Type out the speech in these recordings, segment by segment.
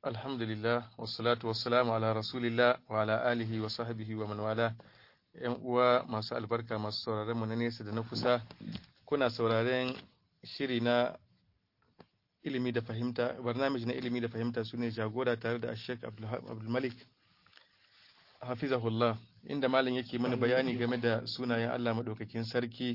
Alhamdulillah, wassalatu wassalamu ala Rasulillah wa ala alihi wa sahbihi wa man wala. ‘Yan uwa masu albarka masu sauraren mu na nesa da na kusa, kuna sauraren shiri na ilimi da fahimta, barnamij na ilimi da fahimta su ne jagora tare da Sheikh Abdulmalik Hafizahullah, inda malam yake mana bayani game da sunayen Allah maɗaukakin sarki.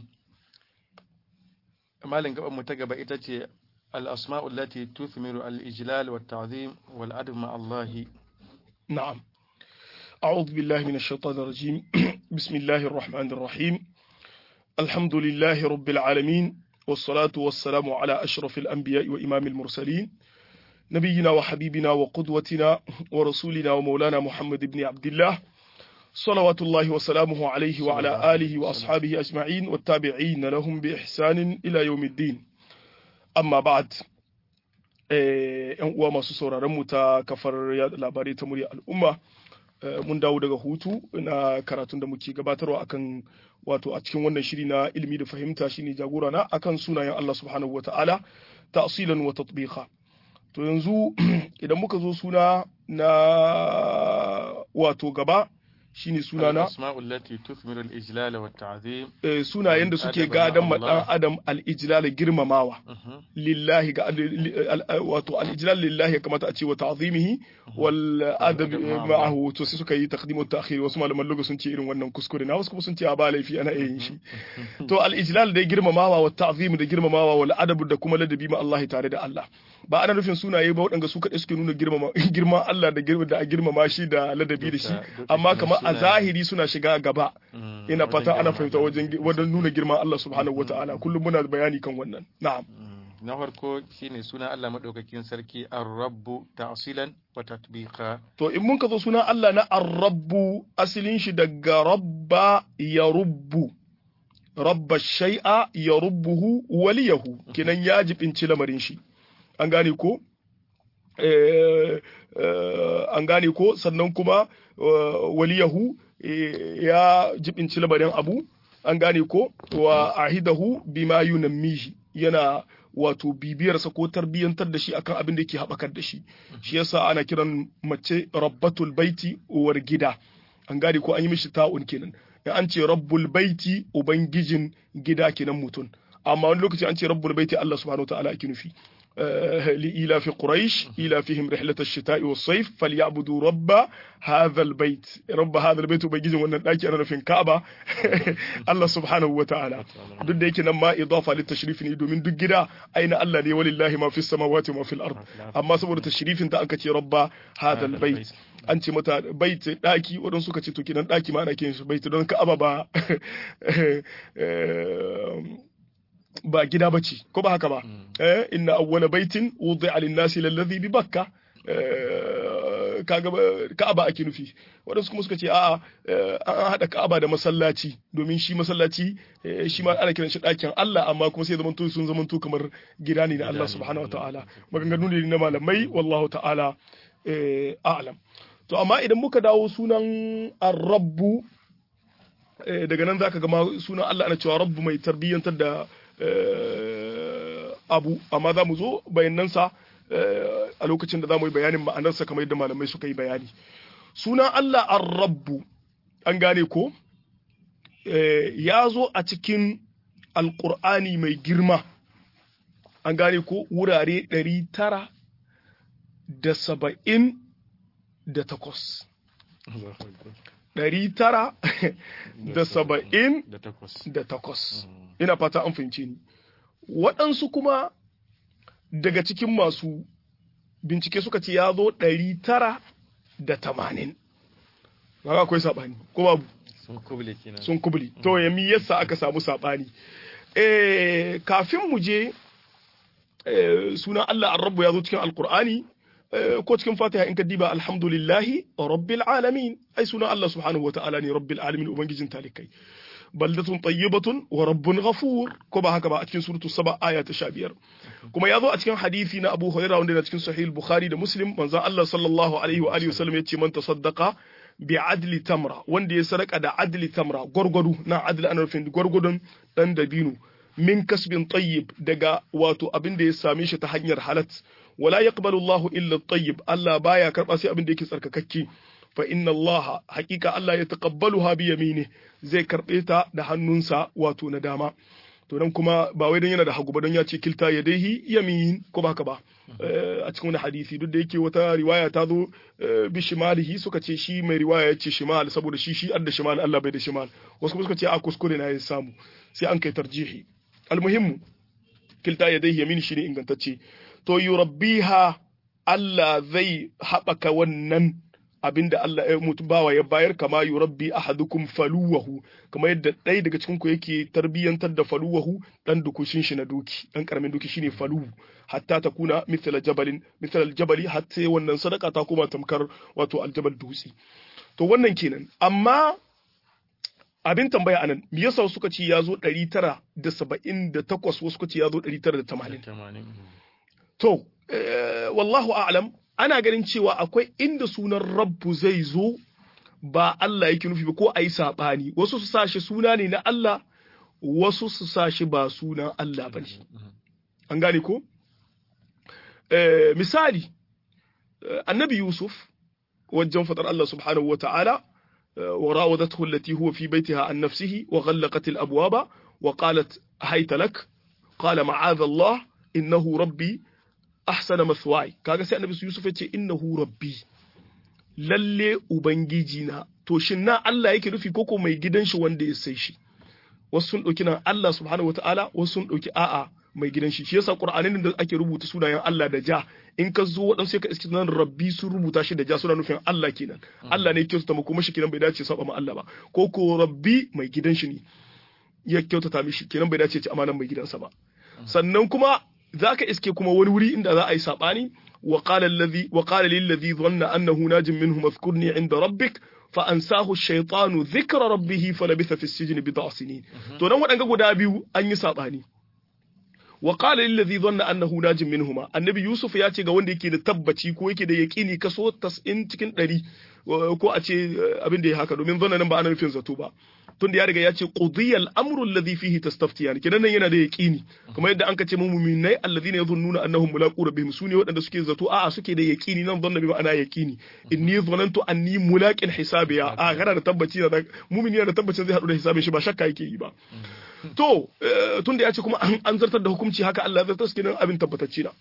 Malam gaban mu ta gaba ita ce الأسماء التي تثمر الإجلال والتعظيم والأدب مع الله نعم أعوذ بالله من الشيطان الرجيم بسم الله الرحمن الرحيم الحمد لله رب العالمين والصلاة والسلام على أشرف الأنبياء وإمام المرسلين نبينا وحبيبنا وقدوتنا ورسولنا ومولانا محمد بن عبد الله صلوات الله وسلامه عليه وعلى آله وأصحابه أجمعين والتابعين لهم بإحسان إلى يوم الدين amma ba'ad yan uwa masu sauraron mu ta kafar yada labarai ta murya al'umma mun dawo daga hutu na karatun da muke gabatarwa akan wato a cikin wannan shiri na ilimi da fahimta shine jagora na akan sunayen Allah subhanahu wata'ala ta'silan wa tatbiqa to yanzu idan muka zo suna na wato gaba shine sunana asma'ul lati tuthmiru al-ijlal wa ta'zim sunayen da suke gadan ma dan adam al-ijlal girmamawa lillahi ga wato al-ijlal lillahi ya kamata a ce wa ta'zimihi wal adab ma'ahu to sai suka yi taqdim wa ta'khir wasu malaman lugha sun ce irin wannan kuskure na wasu kuma sun ce a ba laifi ana yin shi to al-ijlal da girmamawa wa ta'zim da girmamawa wal adab da kuma ladabi ma Allah tare da Allah ba ana nufin sunaye ba waɗanda su kaɗai suke nuna girman Allah da da a girmama shi da ladabi da shi amma kamar a zahiri suna shiga gaba ina fata ana fahimta wajen wajen nuna girman Allah subhanahu wataala kullum muna bayani kan wannan na'am na farko shine suna Allah madaukakin sarki ar-rabbu ta'silan wa tatbiqa to in mun ka zo sunan Allah na ar-rabbu asalin shi daga rabba ya rubbu rabba shay'a ya rubbuhu waliyahu kinan ya jibinci lamarin shi an gane ko an gane ko sannan kuma waliyahu ya jibinci labarin abu an gane ko wa ahidahu bima yunammihi yana wato bibiyarsa ko tarbiyyantar da shi akan abin da yake haɓakar da shi shi yasa ana kiran mace rabbatul baiti uwar gida an gane ko an yi mishi ta'un kenan in an ce rabbul baiti ubangijin gida kenan mutum amma wani lokaci an ce rabbul baiti Allah subhanahu wa ta'ala ake nufi لإيلاف قريش إيلافهم رحلة الشتاء والصيف فليعبدوا رب هذا البيت رب هذا البيت وبيجي wannan daki ana nufin Ka'aba Allah subhanahu wa ta'ala duk da yake nan ma idafa lit tashrif ne domin duk gida aina Allah ne walillahi ma fis samawati wa fil ard amma saboda tashrifin ta aka ce rabba hadha al bait an ce mata bait daki wadan suka ce to kidan daki ma ana kiran shi bait don Ka'aba ba ba gida bace ko ba haka ba eh inna awwala baitin wudi'a lin-nasi lalladhi bi bakka kaga ka'aba ake nufi wadansu kuma suka ce a'a an hada ka'aba da masallaci domin shi masallaci shi ma ana kiran shi ɗakin Allah amma kuma sai zamanto sun zamanto kamar gida ne na Allah subhanahu wa ta'ala maganganu ne na malamai wallahu ta'ala a'lam to amma idan muka dawo sunan ar-rabbu daga nan zaka ga sunan Allah ana cewa rabbu mai tarbiyyantar da abu amma za mu zo bayanansa a lokacin da za mu yi bayanin ma'anarsa kamar yadda malamai suka yi bayani sunan Allah ar-rabbu an gane ko ya zo a cikin alƙur'ani mai girma an gane ko wurare ɗari tara da saba'in da takwas ɗari tara da saba'in da takwas ina fata an fahimce ni waɗansu kuma daga cikin masu bincike suka ce ya zo ɗari tara da tamanin ba akwai saɓani ko babu sun kubli to ya mi yasa aka samu saɓani kafin mu je sunan Allah ar-rabbu ya zo cikin alkur'ani ko cikin fatiha in ka diba alhamdulillahi rabbil alamin ai sunan Allah subhanahu wa ta'ala ne rabbil alamin ubangijin talikai baldatun tayyibatun wa rabbun ghafur ko ba haka ba a cikin suratu saba aya ta 15 kuma ya zo a cikin hadisi na Abu Hurairah wanda yana cikin sahih Bukhari da Muslim manzon Allah sallallahu alaihi wa alihi wasallam yace man tasaddaqa bi adli tamra wanda ya sadaka da adli tamra gwargwado na adli ana nufin gwargwadon dan dabino min kasbin tayyib daga wato abin da ya same shi ta hanyar halat wala yaqbalu Allahu illa tayyib Allah baya karba sai abin da yake tsarkakakke fa inna Allah haqiqa Allah ya taqabbaluha bi yamini zai karbe ta da hannunsa wato na dama to nan kuma ba wai don yana da hagu ba don ya ce kilta ya daihi yamin ko ba haka ba a cikin wani hadisi duk da yake wata riwaya ta zo bi shimalihi suka ce shi mai riwaya ya ce shimal saboda shi shi adda shimal Allah bai da shimal wasu kuma suka ce a kuskure na ya samu sai an kai tarjihi almuhimmu kilta ya daihi yamin shine ingantacce to yurabbiha Allah zai haɓaka wannan abinda Allah ya mutu bawa ya bayar kama yurabbi ahadukum faluwahu kama yadda ɗaya daga cikin ku yake tarbiyyantar da faluwahu dan dukushin shi na doki dan karamin doki shine faluwu hatta ta kuna mithla jabalin mithla aljabali hatta wannan sadaka ta koma tamkar wato aljabal dutse to wannan kenan amma abin tambaya anan me yasa suka ce ya zo 978 wasu suka ce ya zo 980 to wallahu a'lam ana ganin cewa akwai inda sunan rabbu zai zo ba Allah yake nufi ba ko a yi saɓani wasu su sashi suna ne na Allah wasu su sashi ba sunan Allah ba ne an gane ko misali annabi yusuf wajen faɗar Allah subhanahu wa ta'ala wa rawadathu allati huwa fi baitiha an nafsihi wa ghallaqat al abwaba wa qalat hayta lak qala ma'adha Allah innahu rabbi ahsana mathwai kaga sai annabi Yusuf ya ce innahu rabbi lalle ubangiji na to shin na Allah yake nufi koko mai gidan shi wanda ya sai shi wasu sun dauki nan Allah subhanahu wataala wasu sun dauki a'a mai gidan shi shi yasa qur'anin da ake rubuta sunayen Allah da ja in ka zo wadansu sai ka iske nan rabbi sun rubuta shi da ja suna nufin Allah kenan Allah ne kyautata mu kuma shi kenan bai dace saba ma Allah ba ko ko rabbi mai gidan shi ne ya kyautata mishi kenan bai dace ci amanan mai gidansa ba sannan kuma za ka iske kuma wani wuri inda za a yi saɓani wa qala lillazi dhanna annahu najin minhu mazkurni inda rabbik fa ansahu shaytanu dhikra rabbih falabitha fi sijni bid'a sinin to dan wadanga guda biyu an yi saɓani wa qala lillazi dhanna annahu najin minhuma annabi yusuf ya ce ga wanda yake da tabbaci ko yake da yaqini kaso 90 cikin 100 ko a ce abin da ya haka domin zanna nan ba ana nufin zato ba tunda ya riga ya ce qudiyal amru alladhi fihi tastaftiyan kidan nan yana da yaqini kuma yadda anka ce mu mu'minai alladhina yadhunnuna annahum mulaqu rabbihim sune waɗanda suke zato a'a suke da yaqini nan zanna bi ma'ana yaqini inni dhanantu anni mulaqin hisabiya a kana da tabbaci da mu'mini da tabbacin zai hadu da hisabin shi ba shakka yake yi ba to tunda ya ce kuma an zartar da hukunci haka Allah ya zartar kenan abin tabbatacce na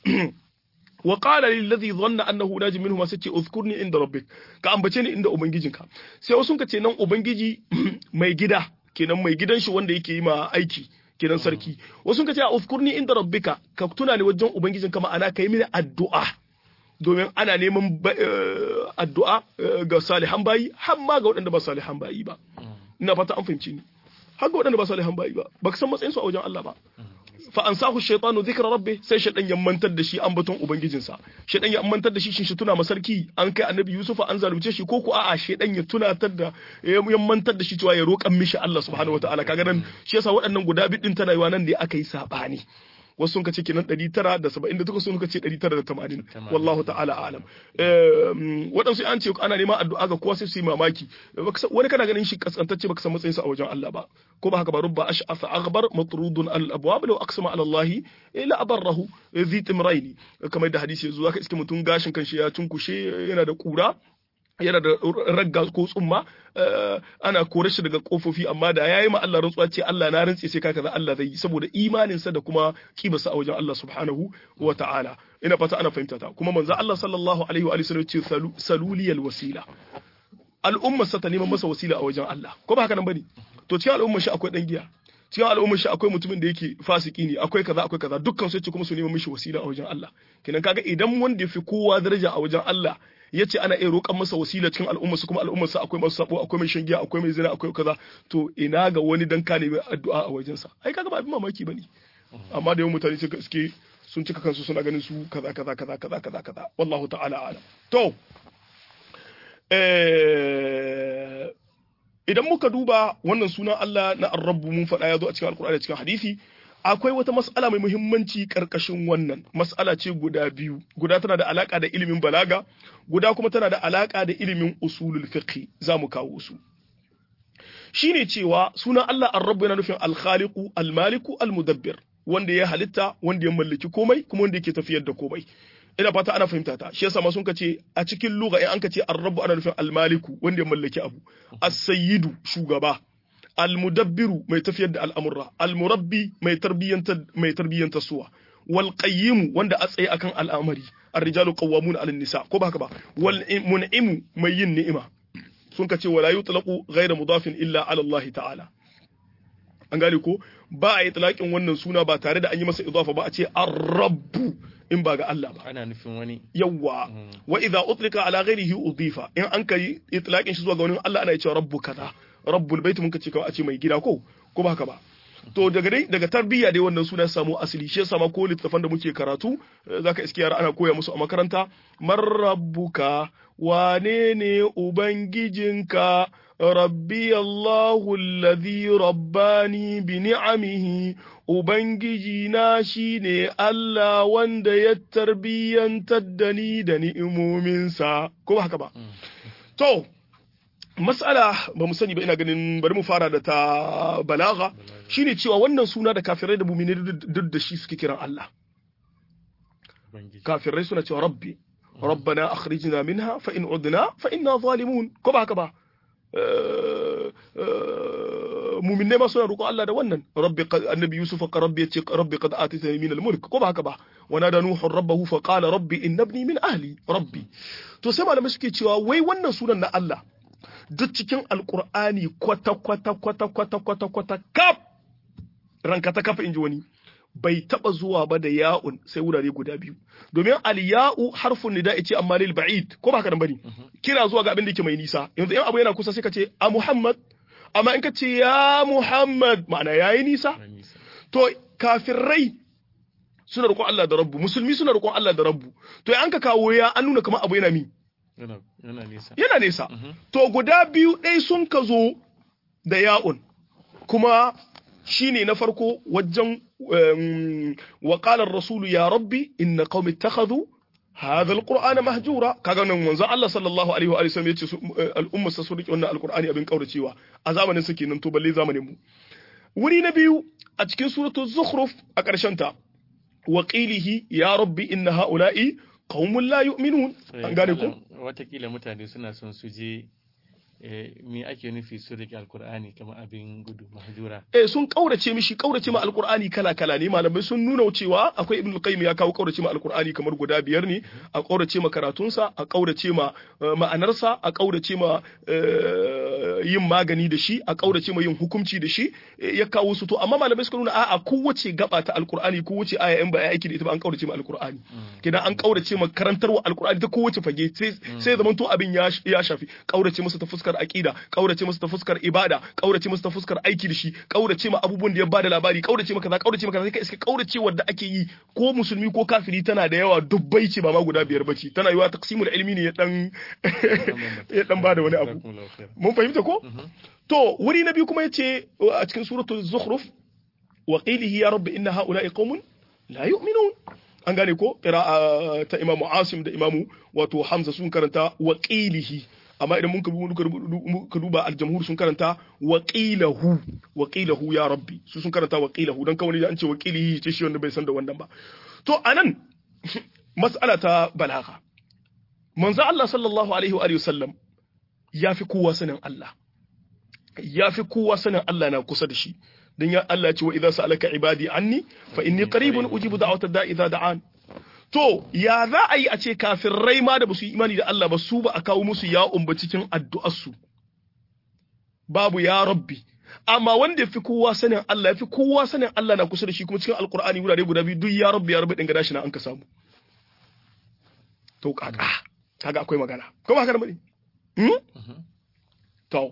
wa qala lil ladhi dhanna annahu najim minhu sai ce uzkurni inda rabbik ka ambace ni inda ubangijinka sai wasu ka ce nan ubangiji mai gida kenan mai gidan shi wanda yake yi ma aiki kenan sarki wasu ka ce a uzkurni inda rabbika ka tuna ni wajen ubangijinka ma'ana kai mini addu'a domin ana neman addu'a ga salihan bayi har ma ga waɗanda ba salihan bayi ba ina fata an fahimci ni har ga waɗanda ba salihan bayi ba ba ka san matsayin su a wajen Allah ba fa ansahu shaytanu dhikra rabbi sai shaytan ya mantar da shi ambaton ubangijinsa shaytan ya mantar da shi shin shi tuna masarki an kai annabi yusufa an zalunce shi ko ko a'a shaytan ya tunatar da ya mantar da shi cewa ya roƙan mishi Allah subhanahu wataala kaga nan shi yasa waɗannan guda bidin tana yiwa nan da aka yi sabani wasu sun kace kenan 978 sun kace 980 wallahu ta'ala alam waɗansu an ce ana neman addu'a ga kowa sai su yi mamaki wani kana ganin shi kaskantacce baka san matsayin sa a wajen Allah ba ko ba haka ba rubba ash'afa aghbar matrudun al abwab law aqsama ala Allah ila abarrahu zi timraini kamar da hadisi yazo zaka iske mutum gashin kanshi ya tunkushe yana da kura yana da ragga ko tsumma ana kore shi daga kofofi amma da yayi ma Allah rantsuwa ce Allah na rantse sai kaza Allah zai yi saboda imanin sa da kuma kibarsa a wajen Allah subhanahu wa ta'ala ina fata ana fahimta ta kuma manzo Allah sallallahu alaihi wa sallam ce saluliyal wasila al'ummar sa ta neman masa wasila a wajen Allah ko ba haka nan bane to cikin al'ummar shi akwai dan giya cikin al'ummar shi akwai mutumin da yake fasiki ne akwai kaza akwai kaza dukkan su ce kuma su neman mishi wasila a wajen Allah kenan kaga idan wanda ya fi kowa daraja a wajen Allah ya ce ana iya roƙan masa wasila cikin al'umma su kuma al'ummar sa akwai masu sabo akwai mai shangiya akwai mai zina akwai kaza to ina ga wani dan ka nemi addu'a a wajen sa ai kaga ba abin mamaki bane amma da yawan mutane suka suke sun cika kansu suna ganin su kaza kaza kaza kaza kaza kaza wallahu ta'ala alam to eh idan muka duba wannan sunan Allah na ar-rabbu mun faɗa ya zo a cikin alkur'ani cikin hadisi akwai wata mas'ala mai muhimmanci karkashin wannan mas'ala ce guda biyu guda tana da alaka da ilimin balaga guda kuma tana da alaka da ilimin usulul fiqh za mu kawo su shine cewa sunan Allah ar-rabb yana nufin al-khaliqu al-maliku al-mudabbir wanda ya halitta wanda ya mallaki komai kuma wanda yake tafiyar da komai ina fata ana fahimta ta shi yasa ma sun kace a cikin lugha in an kace ar-rabb ana nufin al-maliku wanda ya mallaki abu as-sayyidu shugaba al-mudabbiru mai tafiyar da al'amurra al-murabbi mai tarbiyyantar mai tarbiyyantar suwa wal qayyimu wanda a tsaye akan al'amari ar-rijalu qawwamuna 'ala nisa ko ba haka ba wal mun'imu mai yin ni'ima sun kace wala yutlaqu ghayra mudafin illa 'ala Allah ta'ala an gane ko ba a yi talakin wannan suna ba tare da an yi masa idafa ba a ce ar-rabbu in ba ga Allah ba ana nufin wani yawwa wa idza utlika ala ghairihi udifa in an kai itlaqin shi zuwa ga wani Allah ana cewa rabbu kaza rabbul bait mun kace kawai a ce mai gida ko ko ba haka ba to daga dai daga tarbiyya dai wannan suna samu asali shi yasa ma ko littafan da muke karatu zaka iske yara ana koya musu a makaranta man rabbuka wane ne ubangijinka rabbi Allahu alladhi rabbani bi ni'amihi ubangiji na shine Allah wanda ya tarbiyyantar da ni da ni'imominsa ko ba haka ba to mas'ala ba mu sani ba ina ganin bari mu fara da ta balaga shine cewa wannan suna da kafirai da mumini duk da shi suke kiran Allah kafirai suna cewa rabbi rabbana akhrijna minha fa in udna fa inna zalimun ko ba haka ba muminai ma suna roƙon Allah da wannan rabbi annabi yusuf ka rabbi yace rabbi qad atitani min al-mulk ko ba haka ba wa nada nuhu rabbahu fa qala rabbi innabni min ahli rabbi to sai malamai suke cewa wai wannan sunan na Allah duk cikin alqur'ani kwata kwata kwata kwata kwata kwata kaf ranka ta kafa inji wani bai taba zuwa ba da ya'un sai wurare guda biyu domin al-ya'u harfun nida'i ce amma lil ba'id ko ba haka nan bane kira zuwa ga abin da yake mai nisa yanzu in abu yana kusa sai ka ce a Muhammad amma in ka ce ya Muhammad ma'ana yayi nisa to kafirai suna roƙon Allah da Rabbu musulmi suna roƙon Allah da Rabbu to an ka kawo ya an nuna kamar abu yana mi yana nisa yana nesa to guda biyu ɗai sun ka zo da ya'un kuma shine na farko wajen wa qala ar-rasul ya rabbi inna qaumi ittakhadhu hadha al-qur'ana mahjura kaga nan manzo Allah sallallahu alaihi wa sallam yace al'umma sa su rike wannan alqur'ani abin kauracewa a zamanin su kenan to balle zamanin mu wuri na biyu a cikin suratu zukhruf a ƙarshen ta wa qilihi ya rabbi inna haula'i qaumun la yu'minun an gane ko watakila mutane suna son su je me ake nufi su rike alkur'ani kamar abin gudu mahjura eh sun kaurace mishi kaurace ma alkur'ani kala kala ne malamai sun nuna cewa akwai ibnu qayyim ya kawo kaurace ma alkur'ani kamar guda biyar ne a kaurace ma karatunsa a kaurace ma ma'anarsa a kaurace ma yin magani da shi a kaurace ma yin hukunci da shi ya kawo su to amma malamai suka nuna a'a kowace gaba ta alkur'ani kowace aya in ba ya aiki da ita ba an kaurace ma alkur'ani kidan an kaurace ma karantarwa alkur'ani ta kowace fage sai sai zaman to abin ya shafi kaurace masa ta fuskar aqida kaurace masa ta fuskar ibada kaurace masa ta fuskar aiki da shi kaurace ma abubuwan da ya bada labari kaurace ma kaza kaurace ma kaza sai ka iska kaurace wanda ake yi ko musulmi ko kafiri tana da yawa dubbai ce ba ma guda biyar bace tana yiwa taqsimul ilmi ne ya dan ya dan bada wani abu mun fahimta ko to wuri na biyu kuma yace a cikin suratul zukhruf wa qilihi ya rabbi inna haula'i qaumun la yu'minun an gane ko qira'a ta imamu asim da imamu wato hamza sun karanta wa qilihi amma idan mun ka duba aljamhur sun karanta waqilahu waqilahu ya rabbi su sun karanta waqilahu dan kawai an ce waqilihi ce shi wanda bai san da wannan ba to anan mas'ala ta balaga manzo Allah sallallahu alaihi wa alihi wasallam yafi kowa sanin Allah yafi kowa sanin Allah na kusa da shi dan ya Allah ce wa idza sa'alaka ibadi anni fa inni qaribun ujibu da'watad da'i idza da'an To, ya za a yi a ce kafirai ma da ba su yi imani da Allah ba su ba a kawo musu ya umba cikin addu'arsu. Babu ya rabbi. Amma wanda ya fi kowa sanin Allah, ya fi kowa sanin Allah na kusa da shi kuma cikin Alƙur'ani wurare guda biyu duk ya rabbi ya rabbi ɗin gada shi na an ka samu. To, kaka, kaga akwai magana. Kuma haka da bane? To,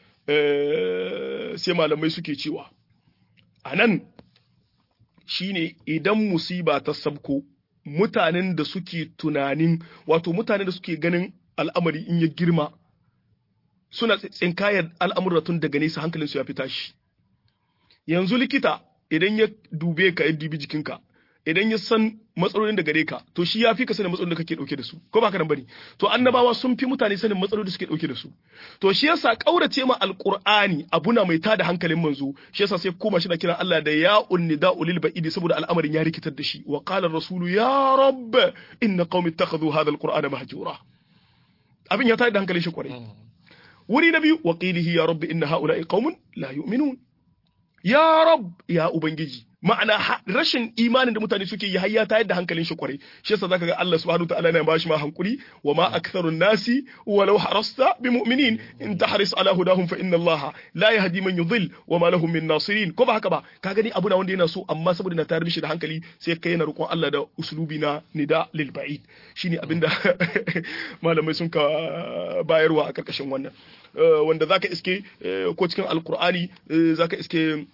sai malamai suke cewa, a nan shi ne idan musiba ta sabko, mutanen da suke tunanin wato mutanen da suke ganin al'amari in ya girma suna tsinkayar al'amura tun daga nesa hankalinsu ya fi tashi yanzu likita idan ya dube ka ya dubi jikinka idan ya san matsalolin da gare ka to shi ya fi ka sanin matsalolin da kake dauke da su ko ba ka nan bane to annabawa sun fi mutane sanin matsalolin da suke dauke da su to shi yasa kaurace ma alqur'ani abuna mai tada hankalin manzo shi yasa sai koma shi da kiran Allah da ya unnida ulil ba'idi saboda al'amarin ya rikitar da shi wa qala ar-rasulu ya rabb inna qaumi ittakhadhu hadha alqur'ana mahjura abin ya tada hankalin shi kwarai wuri na biyu wa qilihi ya rabb inna haula'i qaumun la yu'minun ya rab ya ubangiji ma'ana rashin imanin da mutane suke yi har ya tayar da hankalin shi kwarai shi yasa zaka ga Allah subhanahu ta'ala yana bashi ma hankuri wa ma aktharun nasi walau harasta bi mu'minin in tahris ala hudahum fa inna Allah la yahdi man yudhill wa ma lahum min nasirin ko ba haka ba ka gani abu na wanda yana so amma saboda na tayar mishi da hankali sai kai yana roƙon Allah da uslubi na nida lil ba'id shine abinda malamai sun ka bayarwa a karkashin wannan wanda zaka iske ko cikin alqur'ani zaka iske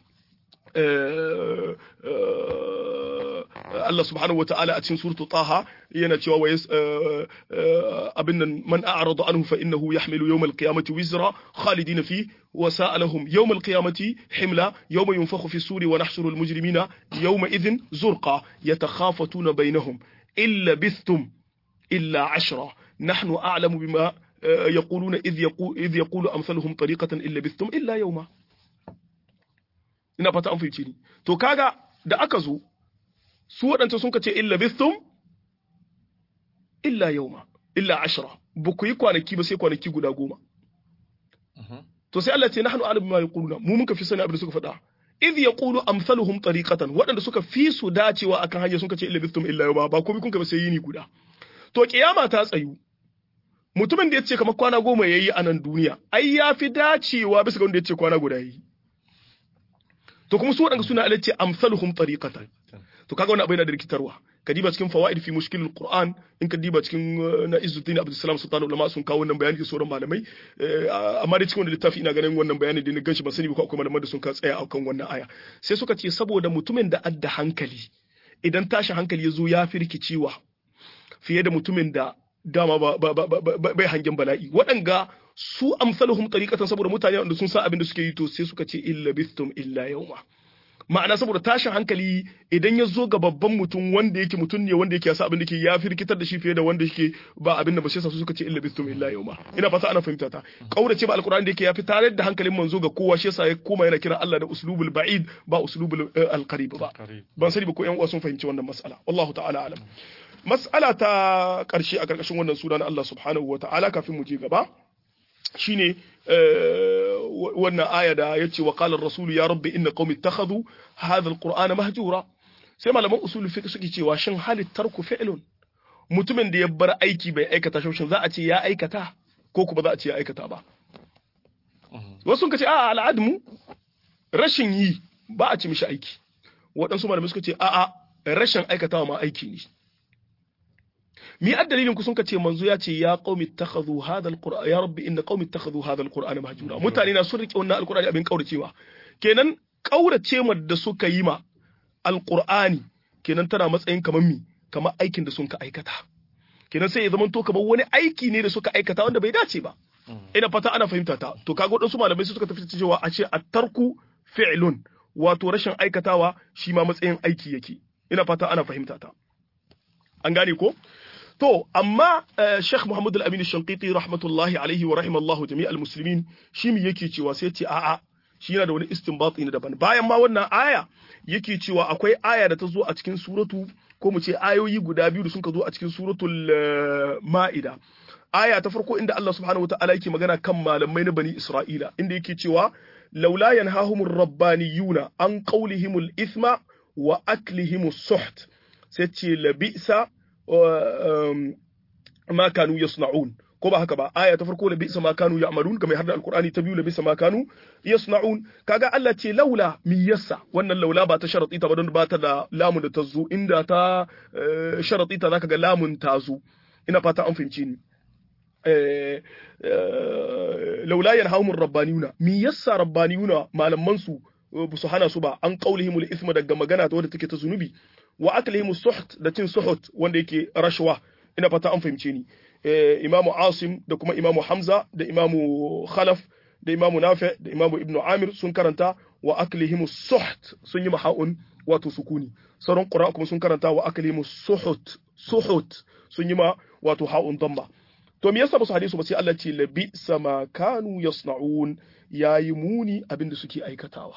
Allah subhanahu wa ta'ala a cikin suratu Taha yana cewa wa abin nan man a'rada anhu fa innahu yahmilu yawm al-qiyamati wizra khalidina fi wa sa'alahum yawm al-qiyamati himla yawma yunfakhu fi suri wa nahshuru al-mujrimina yawma idhin zurqa yatakhafatuna bainahum illa bithtum illa 'ashra nahnu a'lamu bima يقولون إذ يقول, إذ يقول أمثلهم طريقة إلا بثتم إلا يوما ina fata an fahimci ni to kaga da aka zo su waɗanta sun ce illa bistum illa yauma illa ashra ba ku yi kwanaki ba sai kwanaki guda goma to sai Allah ce nahnu a'lamu bima yaquluna mu mun ka fi sani abin da suka faɗa idh yaqulu amsaluhum tariqatan waɗanda suka fi su dacewa akan hanya sun ce illa bistum illa yauma ba komai kun ka ba sai yini guda to kiyama ta tsayu mutumin da ya ce kamar kwana goma yayi a nan duniya ai ya fi dacewa bisa ga wanda ya ce kwana guda yayi to kuma su waɗanda suna alace amsaluhum tariqatan to kaga wannan abu yana da rikitarwa ka diba cikin fawaid fi mushkilul qur'an in ka diba cikin na izzuddin abdul salam sultan ulama sun kawo wannan bayani da sauran malamai amma da cikin wannan littafi ina ganin wannan bayani da ni ganshi ba sani ba ko akwai malaman da sun ka tsaya akan wannan aya sai suka ce saboda mutumin da adda hankali idan tashin hankali ya zo ya fi rikicewa fiye da mutumin da dama ba bai hangen bala'i waɗanga su amsaluhum tariqatan saboda mutane wanda sun san abin da suke yi to sai suka ce illa bistum illa yawma ma'ana saboda tashin hankali idan ya zo ga babban mutum wanda yake mutum ne wanda yake yasa abin da ke ya firkitar da shi fiye da wanda yake ba abin da ba sai su suka ce illa bistum illa yawma ina fata ana fahimta ta kaurace ba alqur'ani da yake ya fi tare da hankalin manzo ga kowa shi yasa ya koma yana kira Allah da uslubul ba'id ba uslubul alqarib ba ban sani ba ko yan uwa sun fahimci wannan mas'ala wallahu ta'ala alam mas'ala ta karshe a karkashin wannan sura na Allah subhanahu wa ta'ala kafin mu je gaba shine wannan aya da yace wa qala ar-rasul ya rabbi inna qaumi ittakhadhu hadha al-qur'ana mahjura sai malaman usul fiqh suke cewa shin halit tarku fi'lun mutumin da ya bar aiki bai aikata shi shin za a ce ya aikata ko kuma za a ce ya aikata ba wasu sun ce a al'admu rashin yi ba a ci mishi aiki waɗansu malamai suka ce a'a rashin aikatawa ma aiki ne mi ad dalilin ku sun ka ce manzo ya ce ya qaumi ittakhadhu hadha alquran ya rabbi inna qaumi ittakhadhu hadha alquran mahjura mutane na sun rike wannan alqur'ani abin kauracewa kenan kaurace ma da suka yi ma alqur'ani kenan tana matsayin kamar mi kamar aikin da sun ka aikata kenan sai ya zama to kamar wani aiki ne da suka aikata wanda bai dace ba ina fata ana fahimta ta to kaga wadansu malamai suka tafi cewa a ce at-tarku fi'lun wato rashin aikatawa shi ma matsayin aiki yake ina fata ana fahimta ta an gane ko To, amma Sheikh Muhammad Al-Amin Shankiti rahmatullahi alaihi wa rahimallahu jami'al muslimin shi mi yake cewa sai ce a'a shi yana da wani istinbati ne daban. Bayan ma wannan aya yake cewa akwai aya da ta zo a cikin suratu ko mu ce ayoyi guda biyu da sun ka zo a cikin suratul Ma'ida. Aya ta farko inda Allah subhanahu wata'ala yake magana kan malamai na Bani Isra'ila inda yake cewa laula yanhahumur rabbaniyuna an qawlihimul ithma wa aklihimus suht sai ce labisa ma kanu yasna'un ko ba haka ba aya ta farko labisa ma kanu ya'malun kamar har da alqur'ani ta biyu labisa ma kanu yasna'un kaga Allah ce laula mi yassa wannan laula ba ta sharati ta ba don ba ta da lamun da ta zo inda ta sharati ta zaka ga lamun ta zo ina fata an fahimci ni laula yanhahumur rabbaniyuna mi yassa rabbaniyuna malaman su su hana su ba an qaulihimul isma daga magana ta wadda take ta zunubi wa aklihim suht da cin suhut wanda yake rashwa ina fata an fahimce ni imamu asim da kuma imamu hamza da imamu khalaf da imamu nafi da imamu ibnu amir sun karanta wa aklihim suht sun yi maha'un wato sukuni sauran qur'a kuma sun karanta wa aklimu suhut suhut sun yi ma wato ha'un damma to me yasa ba su hadisu ba sai Allah ce labi sama kanu yasna'un yayi muni abinda suke aikatawa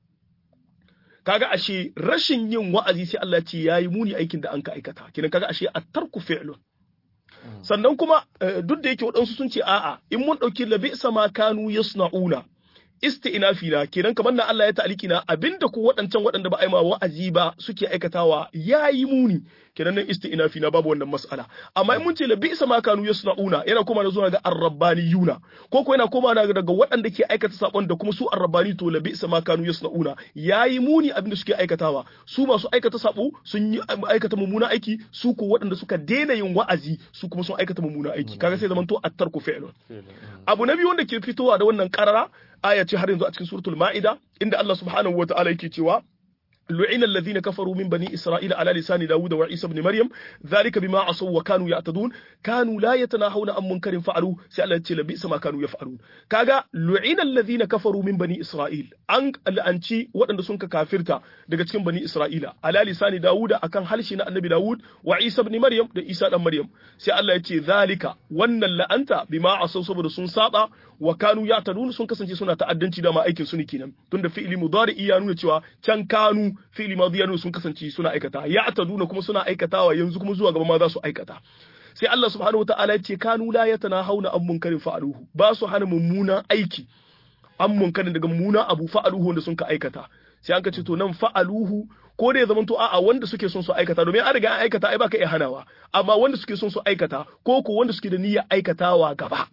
kaga ashe rashin yin wa'azi sai Allah ce yayi muni aikin da an ka aikata kidan kaga ashe at-tarku fi'lun sannan kuma duk da yake waɗansu sun ce a'a in mun ɗauki labi sama kanu yasna'una isti'nafi na kenan kamar na Allah ya ta'aliki na abinda ku waɗancan waɗanda ba a yi ma wa'azi ba suke aikatawa yayi muni kenan nan isti'nafi na babu wannan mas'ala amma in mun ce labi sama kanu yasna'una yana koma da zuwa ga arrabbaniyuna ko ko yana koma daga waɗanda ke aikata sabon da kuma su arrabbani to labi sama kanu yasna'una yayi muni abinda suke aikatawa su masu aikata sabo sun yi aikata mummuna aiki su ko waɗanda suka daina yin wa'azi su kuma sun aikata mummuna aiki kaga sai zamanto at-tarku fi'lun abu na biyu wanda ke fitowa da wannan karara aya ce har yanzu a cikin suratul ma'ida inda Allah subhanahu wataala yake cewa لعن الذين كفروا من بني إسرائيل على لسان داود وعيسى بن مريم ذلك بما عصوا وكانوا يعتدون كانوا لا يتناهون عن منكر فعلوا سألت لبئس ما كانوا يفعلون كاغا لعن الذين كفروا من بني إسرائيل أن لأنشي وأن سنك كافرتا daga cikin bani Isra'ila ala lisani Dawuda akan halshi na Annabi Dawud wa Isa ibn Maryam da Isa dan Maryam sai Allah ya ce zalika wannan la'anta bima asau saboda sun saba wa kanu ya tadun sun kasance suna ta'addanci da ma aikin su ne kenan tunda fi'ili mudari ya nuna cewa can kanu fi'ili madi ya nuna sun kasance suna aikata ya taduna kuma suna aikatawa yanzu kuma zuwa gaba ma za su aikata sai Allah subhanahu wataala ya ce kanu la yatanahawna an munkarin fa'aluhu ba su hana mummunan aiki an munkarin daga mummunan abu fa'aluhu wanda sun ka aikata sai an ka ce to nan fa'aluhu ko da ya zama to a'a wanda suke son su aikata domin an riga an aikata ai baka iya hanawa amma wanda suke son su aikata ko ko wanda suke da niyyar aikatawa gaba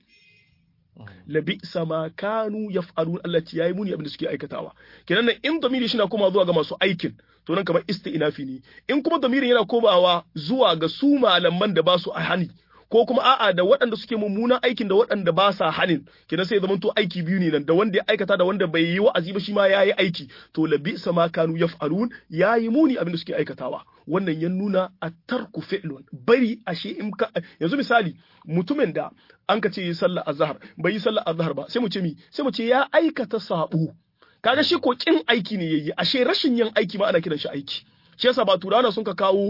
labi sama kanu yaf'alun Allah ce yayi muni abin da suke aikatawa kenan nan in damiri shi na koma zuwa ga masu aikin to nan kamar isti'nafi ne in kuma damirin yana komawa zuwa ga su malaman da ba su a hani ko kuma a'a da waɗanda suke mummunan aikin da waɗanda ba sa hanin kenan sai zaman to aiki biyu ne nan da wanda ya aikata da wanda bai yi wa'azi ba shi ma yayi aiki to labi sama kanu yaf'alun yayi muni abin da suke aikatawa wannan ya nuna a tarku fi'lun bari ashe in ka yanzu misali mutumin da an ka ce yi sallar azhar bai yi sallar azhar ba sai mu ce mi sai mu ce ya aikata sabo kaga shi ko kin aiki ne yayi ashe rashin yin aiki ma ana kiran shi aiki shi yasa ba turana sun ka kawo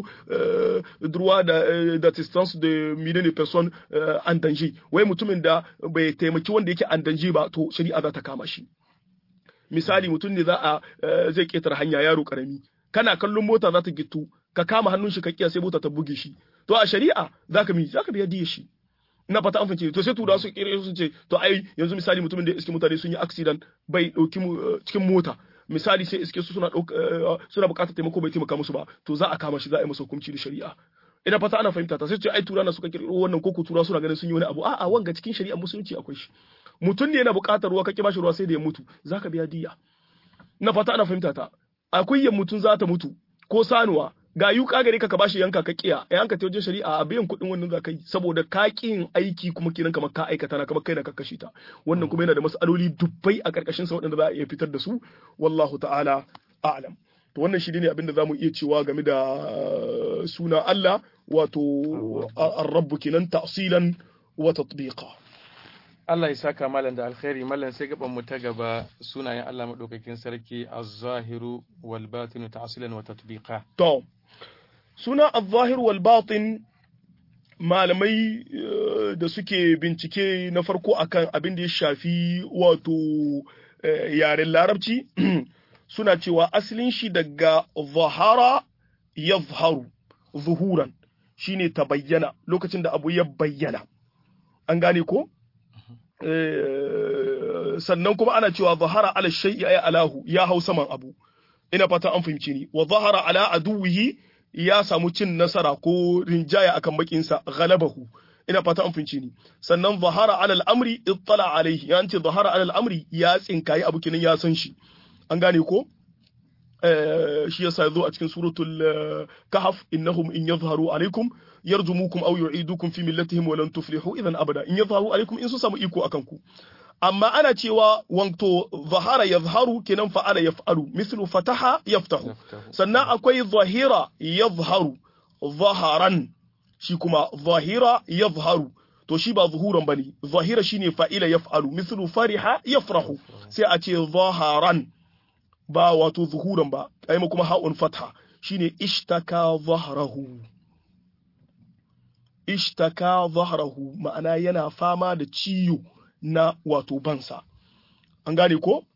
droit da d'assistance de millions de personnes en danger wai mutumin da bai taimaki wanda yake en danger ba to shari'a za ta kama shi misali mutum ne za a zai ketare hanya yaro karami kana kallon mota za ta gitu ka kama hannun shi ka kiya sai mota ta buge shi to a shari'a zaka mi zaka biya diya shi ina fata an fahimce to sai tura su kire su ce to ai yanzu misali mutumin da iske mutane sun yi accident bai dauki cikin mota misali sai iske su suna suna bukatar taimako bai taimaka musu ba to za a kama shi za a yi masa hukunci da shari'a ina fata ana fahimta ta sai ce ai tura na suka kirkiro wannan ko tura suna ganin sun yi wani abu a'a wanga cikin shari'a musulunci akwai shi mutum ne yana bukatar ruwa kake bashi ruwa sai da ya mutu zaka biya diya ina fata ana fahimta ta akwai yan mutum za ta mutu ko sanuwa ga yuka gare ka ka bashi yanka ka kiya a yanka ta wajen shari'a a biyan kuɗin wannan za ka yi saboda ka yin aiki kuma kenan kamar ka aikata na kamar kai na ka kashe ta wannan kuma yana da mas'aloli dubbai a karkashin sa waɗanda za a iya fitar da su wallahu ta'ala a'lam to wannan shi ne abin da zamu iya cewa game da suna Allah wato ar-rabb kenan ta'silan wa tatbiqa Allah ya saka malam da alkhairi malam sai gaban mu ta gaba sunayen Allah madaukakin sarki az-zahiru wal batinu ta'silan wa tatbiqa to suna az-zahir wal batin malamai da suke bincike na farko akan abin da ya shafi wato yaren larabci suna cewa asalin shi daga zahara yazharu zuhuran shine ta bayyana lokacin da abu ya bayyana an gane ko sannan kuma ana cewa zahara ala shay'i ay alahu ya hau saman abu ina fata an fahimci ni wa zahara ala aduwihi ya samu cin nasara ko rinjaya akan bakinsa ghalabahu ina fata an fahimci ni sannan zahara ala al'amri ittala alaihi ya ce zahara ala al'amri ya tsinkayi abu kinan ya san shi an gane ko shi yasa yazo a cikin suratul kahf innahum in yadhharu alaikum yarjumukum aw yu'idukum fi millatihim wa lan tuflihu idan abada in yadhharu alaikum in su samu iko akan ku amma ana cewa wanto zahara yazharu kenan fa'ala yaf'alu mislu fataha yaftahu sannan akwai zahira yazharu zaharan shi kuma zahira yazharu to shi ba zuhuran bane zahira shine fa'ila yaf'alu mislu fariha yafrahu sai a ce zaharan ba wato zuhuran ba ai ma kuma ha'un fatha shine ishtaka zahrahu ishtaka zahrahu ma'ana yana fama da ciwo na wato bansa an gane ko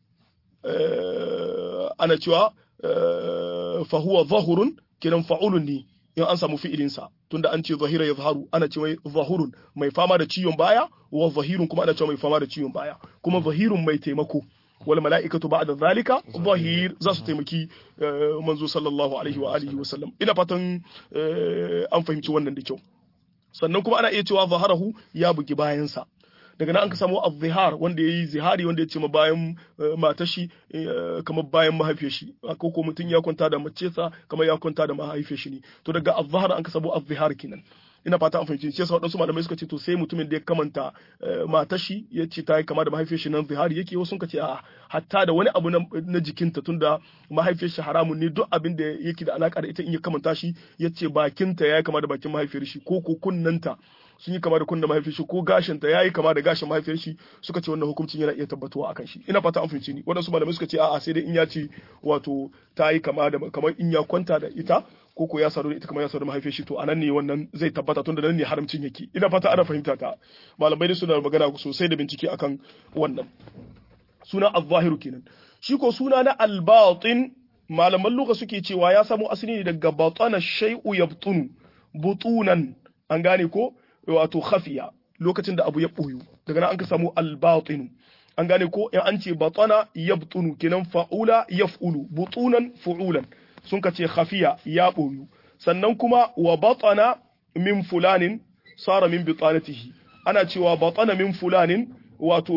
ana cewa fa huwa zahurun kiran fa'ulun ne in an samu fi'ilinsa tunda an ce zahira ya zaharu ana ce mai zahurun mai fama da ciwon baya wa zahirun kuma ana ce mai fama da ciwon baya kuma zahirun mai taimako wal mala'ikatu ba'da zalika zahir za su taimaki manzo sallallahu alaihi wa alihi wa sallam ina fatan an fahimci wannan da kyau sannan kuma ana iya cewa zaharahu ya bugi bayansa daga nan an ka samu az-zihar wanda yayi zihari wanda ya ce ma bayan matar shi kamar bayan mahaifiyar shi ko ko mutum ya kwanta da mace sa kamar ya kwanta da mahaifiyar shi ne to daga az-zahar an ka samu az-zihar kenan ina fata an fahimci shi yasa wadansu malamai suka ce to sai mutumin da ya kamanta matar shi ya ce ta yi kama da mahaifiyar shi nan zihari yake wasu suka ce a hatta da wani abu na jikinta tunda mahaifiyar shi haramun ne duk abin da yake da alaka da ita in ya kamanta shi ya ce bakinta ya yi kama da bakin mahaifiyar shi ko ko kunnanta sun yi kama da kunna mahaifiyar shi ko gashinta ya yi kama da gashin mahaifiyar shi suka ce wannan hukuncin yana iya tabbatuwa akan shi ina fata an fahimci ni waɗansu malamai suka ce a'a sai dai in ya ce wato ta yi kama da kamar in ya kwanta da ita ko ko ya sadu da ita kamar ya sadu da mahaifiyar shi to anan ne wannan zai tabbata tunda nan ne haramcin yake ina fata ana fahimta ta malamai da suna magana sosai da bincike akan wannan suna az-zahiru kenan shi ko suna na al-batin malaman lugha suke cewa ya samo asali ne daga batana shay'u yabtunu butunan an gane ko wato khafiya lokacin da abu ya boyu daga nan an ka samu al-batin an gane ko in an ce batana yabtunu kenan fa'ula yaf'ulu butunan fu'ulan sun ka ce khafiya ya boyu sannan kuma wa batana min fulanin sara min bitanatihi ana cewa batana min fulanin wato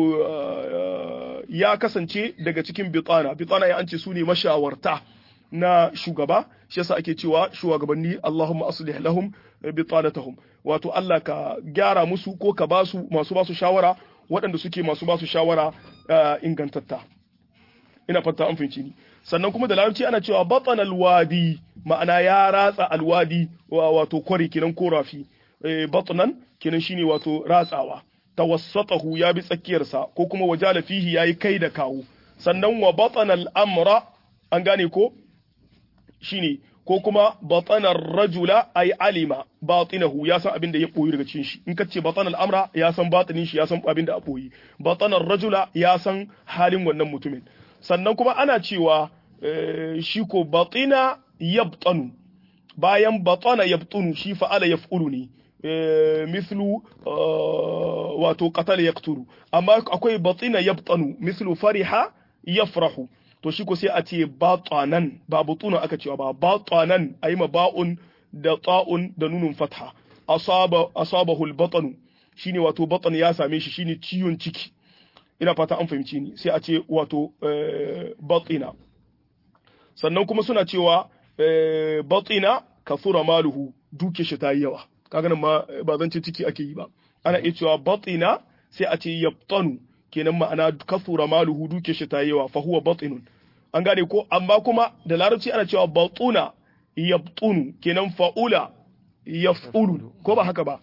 ya kasance daga cikin bitana bitana ya an ce su ne mashawarta na shugaba shi yasa ake cewa shugabanni Allahumma aslih lahum bitanatahum wato Allah ka gyara musu ko ka basu masu basu shawara waɗanda suke masu basu shawara ingantatta ina fata an fahimci ni sannan kuma da larabci ana cewa batan alwadi ma'ana ya ratsa alwadi wato kwari kenan ko rafi batnan kenan shine wato ratsawa tawassatahu ya bi tsakiyarsa ko kuma wajala fihi yayi kai da kawo sannan wa batana al'amra an gane ko shine ko kuma batana rajula ay alima batinahu ya san abin da ya boyi daga cikin shi in kace batana al'amra ya san batinin shi ya san abin da a boyi batana rajula ya san halin wannan mutumin sannan kuma ana cewa shi ko batina yabtanu bayan batana yabtunu shi fa'ala yaf'ulu ne mislu wato qatal yaqtulu amma akwai batina yabtanu mislu fariha yafrahu to shi ko sai a ce batanan ba butuna aka cewa ba batanan ayi ma ba'un da ta'un da nunun fatha asaba asabahu al-batanu shine wato batan ya same shi shine ciwon ciki ina fata an fahimci ni sai a ce wato batina sannan kuma suna cewa batina kasura maluhu duke shi ta yi yawa kaga nan ma ba zan ce ciki ake yi ba ana iya cewa batina sai a ce yabtanu kenan ma'ana kasura maluhu duke shi ta yi yawa fa huwa batinun an gane ko amma kuma da larabci ana cewa batuna yabtunu kenan fa'ula yaf'ulu ko ba haka ba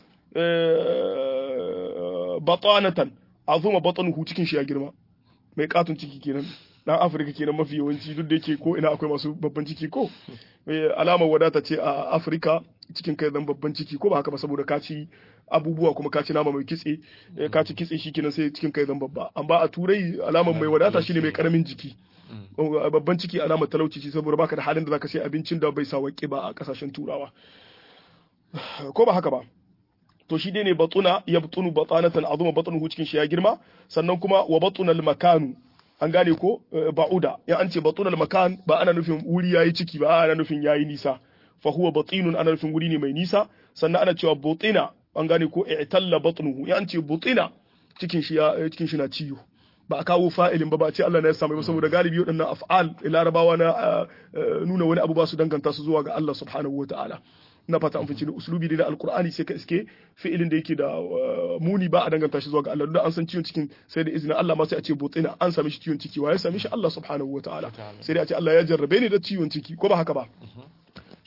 batanatan azuma batanuhu cikin shi ya girma mai katon ciki kenan dan afirka kenan mafi yawanci duk da yake ko ina akwai masu babban ciki ko alamar wadata ce a afirka cikin kai zan babban ciki ko ba haka ba saboda ka ci abubuwa kuma ka ci nama mai kitse ka ci kitse shi kenan sai cikin kai zan babba amma a turai alamar mai wadata shine mai karamin jiki babban ciki alamar talauci ce saboda baka da halin da zaka sai abincin da bai sa waƙe ba a kasashen turawa ko ba haka ba to shi dai ne batuna ya batunu batanatan azuma batanuhu cikin shi ya girma sannan kuma wa batunal makanu an gane ko ba'uda ya an ce batunal makan ba ana nufin wuri yayi ciki ba ana nufin yayi nisa fa huwa batinun ana nufin wuri ne mai nisa sannan ana cewa butina an gane ko i'talla batnuhu ya an ce butina cikin shi ya cikin shi na ciwo ba a kawo fa'ilin ba ba ce Allah ne ya samu ba saboda galibi waɗannan af'al larabawa na nuna wani abu ba su danganta su zuwa ga Allah subhanahu wa ta'ala na fata an fice uslubi ne na alqur'ani sai ka iske fi'ilin da yake da muni ba a danganta shi zuwa ga Allah don an san ciwon cikin sai da izinin Allah ma sai a ce botsina an sami shi ciwon ciki wa ya sami shi Allah subhanahu wa ta'ala sai dai a ce Allah ya jarrabe ni da ciwon ciki ko ba haka ba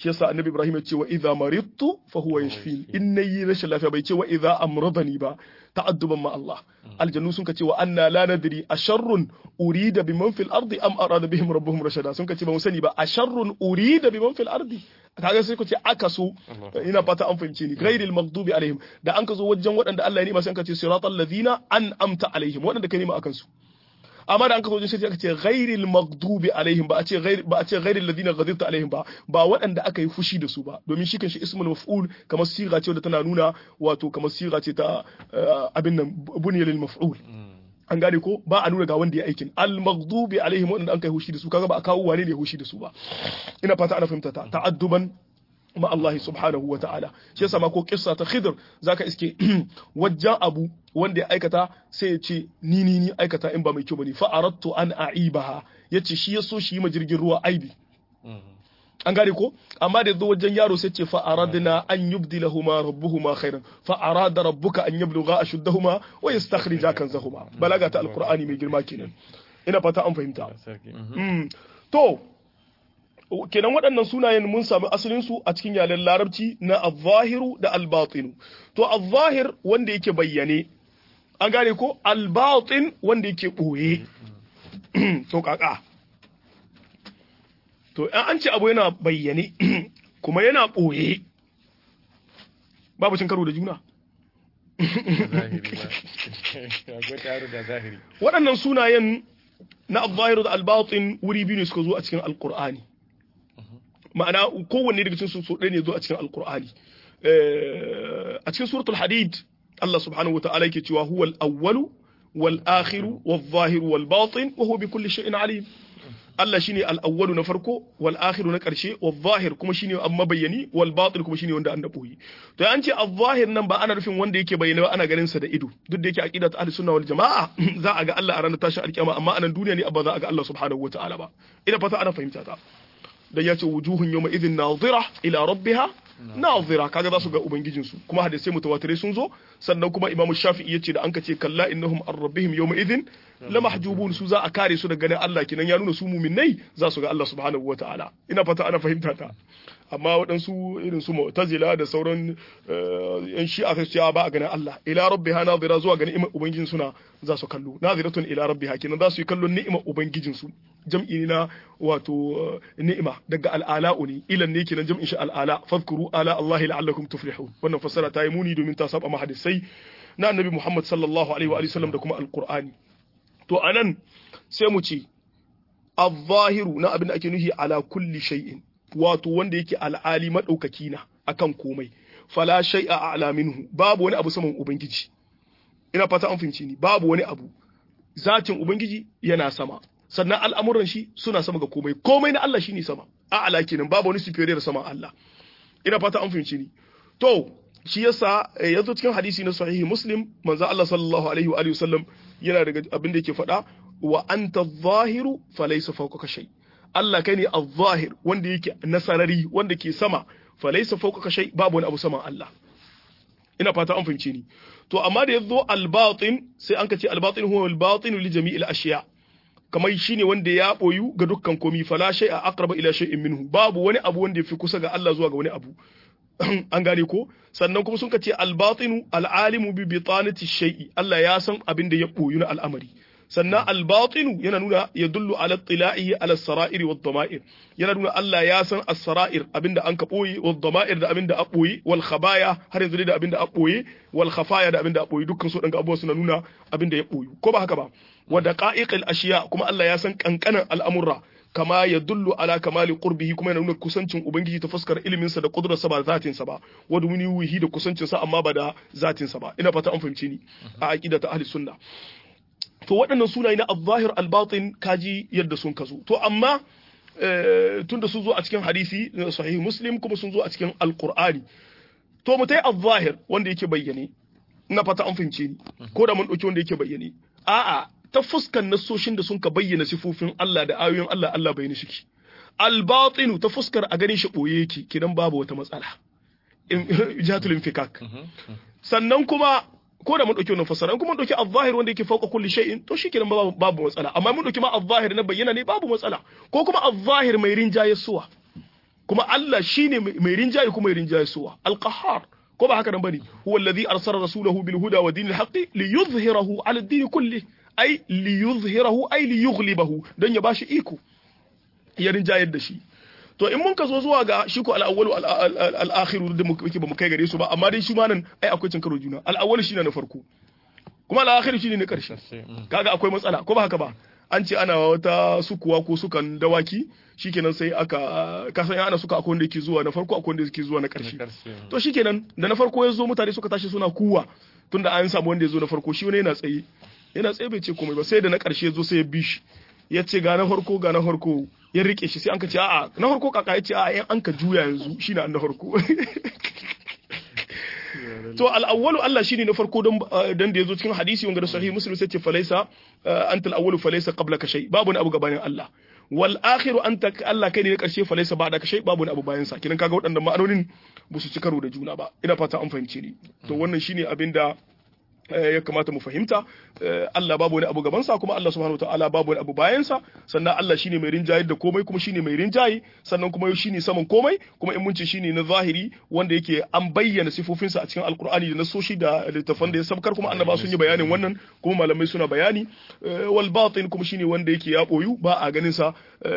shi yasa annabi ibrahim ya ce wa idza maridtu fa huwa yashfin in nayi rashin lafiya bai ce wa idza amradani ba ta'adduban ma Allah aljannu sun ka ce wa anna la nadri asharrun urida biman fil ardi am arada bihim rabbuhum rashada sun ka ce ba mu sani ba asharrun urida biman fil ardi kaga sai ku ce aka so ina fata an fahimce ni ghairil maghdubi alaihim da an ka zo wajen waɗanda Allah ya nima sai an ka ce siratal ladina an amta alaihim waɗanda ka nima akan su amma da an kaso wajen sai aka ce ghairil maghdubi alaihim ba a ce ghair ba a ce ghairil ladina ghadibta alaihim ba ba waɗanda aka yi fushi da su ba domin shi kanshi ismul maf'ul kamar siga ce da tana nuna wato kamar siga ce ta abin nan bunya lil maf'ul an gane ko ba a nuna ga wanda ya aikin al maghdubi alaihim waɗanda an kai fushi da su kaga ba a kawo wane ne ya fushi da su ba ina fata ana fahimta ta ta'adduban ma Allah subhanahu wa ta'ala shi yasa ma ko kissa ta Khidr zaka iske wajen abu wanda ya aikata sai ya ce ni ni ni aikata in ba mai kyau bane fa aradtu an aibaha yace shi yaso shi ma jirgin ruwa aibi an gane ko amma da yazo wajen yaro sai ce fa aradna an yubdilahuma rabbuhuma khairan fa arada rabbuka an yablugha ashuddahuma wa yastakhrija kanzahuma balaga ta alqur'ani mai girma kenan ina fata an fahimta to kenan waɗannan sunayen mun sami asalinsu a cikin yaren larabci na al-zahiru da al-batinu to al-zahir wanda yake bayyane an gane ko al-batin wanda yake ɓoye to kaka to an ce abu yana bayyane kuma yana ɓoye babu cin karo da juna waɗannan sunayen na al-zahiru da al-batin wuri biyu ne suka zo a cikin al-qur'ani ma'ana kowanne daga cikin su ɗaya ne zo a cikin alkur'ani a cikin suratul hadid Allah subhanahu wata'ala yake cewa huwal awwalu wal akhiru wal zahiru wal batin wa huwa bi kulli shay'in alim Allah shine al awwalu na farko wal akhiru na karshe wal zahir kuma shine an mabayyani wal batin kuma shine wanda an boye to an ce al zahir nan ba ana nufin wanda yake bayyana ba ana ganin sa da ido duk da yake aqida ta ahlus sunna wal jamaa za a ga Allah a ranar tashin alkiyama amma anan duniya ne ba za a ga Allah subhanahu wata'ala ba ina fata ana fahimta ta da ya ce wujuhun yawma idhin nazira ila rabbiha nazira kaga za su ga ubangijin su kuma hadisai mutawatirai sun zo sannan kuma imam shafi'i yace da an ka ce kalla innahum an rabbihim yawma idhin lamahjubun su za a kare su daga ganin Allah kinan ya nuna su mu'minnai za su ga Allah subhanahu wataala ina fata ana fahimta ta amma waɗansu irin su mu'tazila da sauran yan shi'a sai ce ba a ganin Allah ila rabbiha nazira zuwa ganin ni'imar ubangijin suna za su kallo naziratun ila rabbiha kenan za su yi kallon ni'imar ubangijin su jam'i ne na wato ni'ima daga al'ala'u ne ilan ne kenan jam'in shi al'ala fadhkuru ala Allah la'allakum tuflihun wannan fassara ta yi muni domin ta saba mahadisai na annabi Muhammad sallallahu alaihi wa sallam da kuma alqur'ani to anan sai mu ce al-zahiru na abin da ake nuhi ala kulli shay'in wato wanda yake al'ali madaukaki na akan komai fala shay'a a'la minhu babu wani abu saman ubangiji ina fata an fahimci ni babu wani abu zatin ubangiji yana sama sannan al'amuran shi suna sama ga komai komai na Allah shine sama a'la kenan babu wani superior sama Allah ina fata an fahimci ni to shi yasa yazo cikin hadisi na sahihi muslim manzo Allah sallallahu alaihi wa alihi wasallam yana daga abin da yake faɗa wa anta adh-dhahiru falaysa fawqaka shay Allah kai ne adh-dhahir wanda yake nasarari wanda ke sama falaysa fawqaka shay babu wani abu saman Allah ina fata an fahimce ni to amma da yazo al-batin sai an ka ce al-batin huwa al-batin li jami'il ashiya kamar shine wanda ya boyu ga dukkan komi fala shay'a aqraba ila shay'in minhu babu wani abu wanda yafi kusa ga Allah zuwa ga wani abu an gane ko sannan kuma sun ka ce al-batinu al-alimu bi bitanati shay'i Allah ya san abin da ya boyu na al'amari sannan al-batinu yana nuna ya dullu ala tila'ihi ala sara'ir wa dama'ir yana nuna Allah ya san as-sara'ir abinda an ka boye wa dama'ir da abinda a boye wal khabaya har yanzu da abinda a boye wal khafaya da abinda a boye dukkan su dan abubuwa suna nuna abinda ya boyu ko ba haka ba wa daqa'iqil ashiya kuma Allah ya san kankanan al'amurra kama ya dullu ala kamali qurbihi kuma yana nuna kusancin ubangiji ta fuskar ilimin sa da kudurarsa ba zatin sa ba wa wuhi da kusancin sa amma ba da zatin sa ba ina fata an fahimce ni a aqida ta ahli sunna to waɗannan sunaye na al-zahir al-batin kaji yadda sun kazo to amma tunda sun zo a cikin hadisi sahih muslim kuma sun zo a cikin alqur'ani to mutai al-zahir wanda yake bayyane ina fata an fahimce ni ko da mun dauki wanda yake bayyane a'a ta fuskan nasoshin da sun ka bayyana sifofin Allah da ayoyin Allah Allah bai shi al-batinu ta fuskar a ganin shi boye yake kidan babu wata matsala jatul infikak sannan kuma ko da mun dauki wannan fasara kuma mun dauki al-zahir wanda yake fauka kulli shay'in to shikenan babu babu matsala amma mun dauki ma al-zahir na bayyana ne babu matsala ko kuma al-zahir mai rinjaye suwa kuma Allah shine mai rinjaye kuma mai rinjaye suwa al-qahhar ko ba haka nan bane huwa alladhi arsala rasulahu bil huda wa dinil haqqi liyuzhirahu ala ad-din kulli ay liyuzhirahu ay liyughlibahu dan ya bashi iko ya rinjayar da shi to in mun ka zo zuwa ga shi ko al-awwalu al-akhiru da muke ba mu kai gare su ba amma dai shi ma nan ai akwai cin karo juna al-awwalu shine na farko kuma al-akhiru shine na karshe kaga akwai matsala ko ba haka ba an ce ana wata sukuwa ko sukan dawaki shikenan sai aka kasan ana suka akwai wanda yake zuwa na farko akwai wanda yake zuwa na karshe to shikenan da na farko ya zo mutane suka tashi suna kuwa tunda an samu wanda ya zo na farko shi wani yana tsaye yana tsaye bai ce komai ba sai da na karshe ya zo sai ya bi shi ya ce ga na farko ga na farko ya rike shi sai an ka ce a'a na farko kaka ya ce a'a yan an ka juya yanzu shine an na farko to al-awwalu Allah shine na farko don dan da yazo cikin hadisi wanda da sahih muslim sai ce falaisa anta al-awwalu falaisa qablaka shay babu wani abu gabanin Allah wal akhiru anta Allah kai ne na karshe falaisa ba'daka shay babu wani abu bayan sa kinan kaga waɗannan ma'anonin ba su ci karo da juna ba ina fata an fahimce ni to wannan shine abinda ya kamata mu fahimta Allah babu wani abu gabansa kuma Allah subhanahu wataala babu wani abu bayansa sannan Allah shine mai rinjaye da komai kuma shine mai rinjaye sannan kuma shine saman komai kuma in mun ce shine na zahiri wanda yake an bayyana sifofinsa a cikin alkur'ani da nasoshi da littafan da ya sabkar kuma annaba sun yi bayanin wannan kuma malamai suna bayani wal batin kuma shine wanda yake ya boyu ba a ganin sa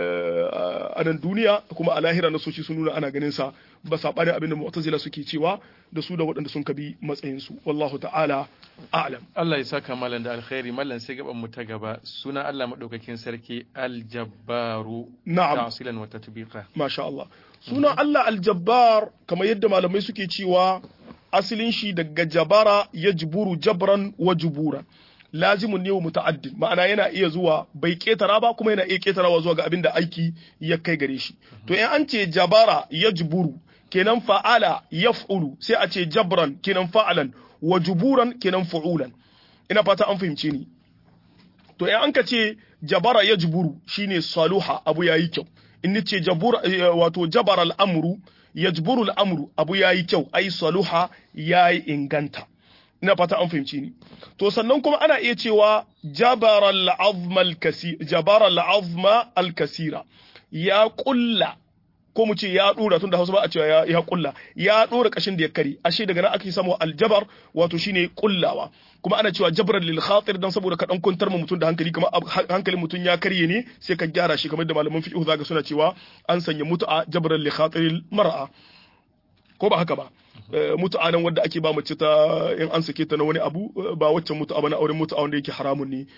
a nan duniya kuma a lahira nasoshi sun nuna ana ganin sa ba sabanin abin da mu'tazila suke cewa da su da waɗanda sun kabi matsayin su wallahu ta'ala a'lam Allah ya saka malam da alkhairi mallan sai gaban mu ta gaba suna Allah madaukakin sarki aljabbaru na'am ta'silan wa tatbiqa masha Allah sunan Allah aljabbar kamar yadda malamai suke cewa asalin shi daga jabara yajburu jabran wa juburan lazimun ne wa muta'addin ma'ana yana iya zuwa bai ketara ba kuma yana iya ketarawa zuwa ga abin da aiki ya kai gare shi to in an ce jabara yajburu kenan fa'ala yaf'ulu sai a ce jabran kenan fa'alan wa juburan kenan fu'ulan ina fata an fahimce ni to in an ka ce jabara yajburu shine saluha abu yayi kyau in ni ce jabura wato jabara al'amru yajburu al'amru abu yayi kyau ai saluha yayi inganta ina fata an fahimci ni to sannan kuma ana iya cewa jabara al'azma al-kasira jabara al'azma al-kasira ya kulla ko mu ce ya dora tunda Hausa ba a cewa ya, ya kulla ya dora kashin da ya kare ashe daga nan ake samu aljabar wato shine kullawa kuma ana cewa jabran lil khatir dan saboda ka dan kuntar mu mutum da hankali kamar hankalin mutum ya karye ne sai ka gyara shi kamar da malaman fiqh zaka suna cewa an sanya mutu'a jabran lil khatir mar'a ko ba haka ba mutu'a nan wanda ake ba mace ta in an sake ta na wani abu ba waccan mutu'a ba na auren mutu'a wanda yake haramun ne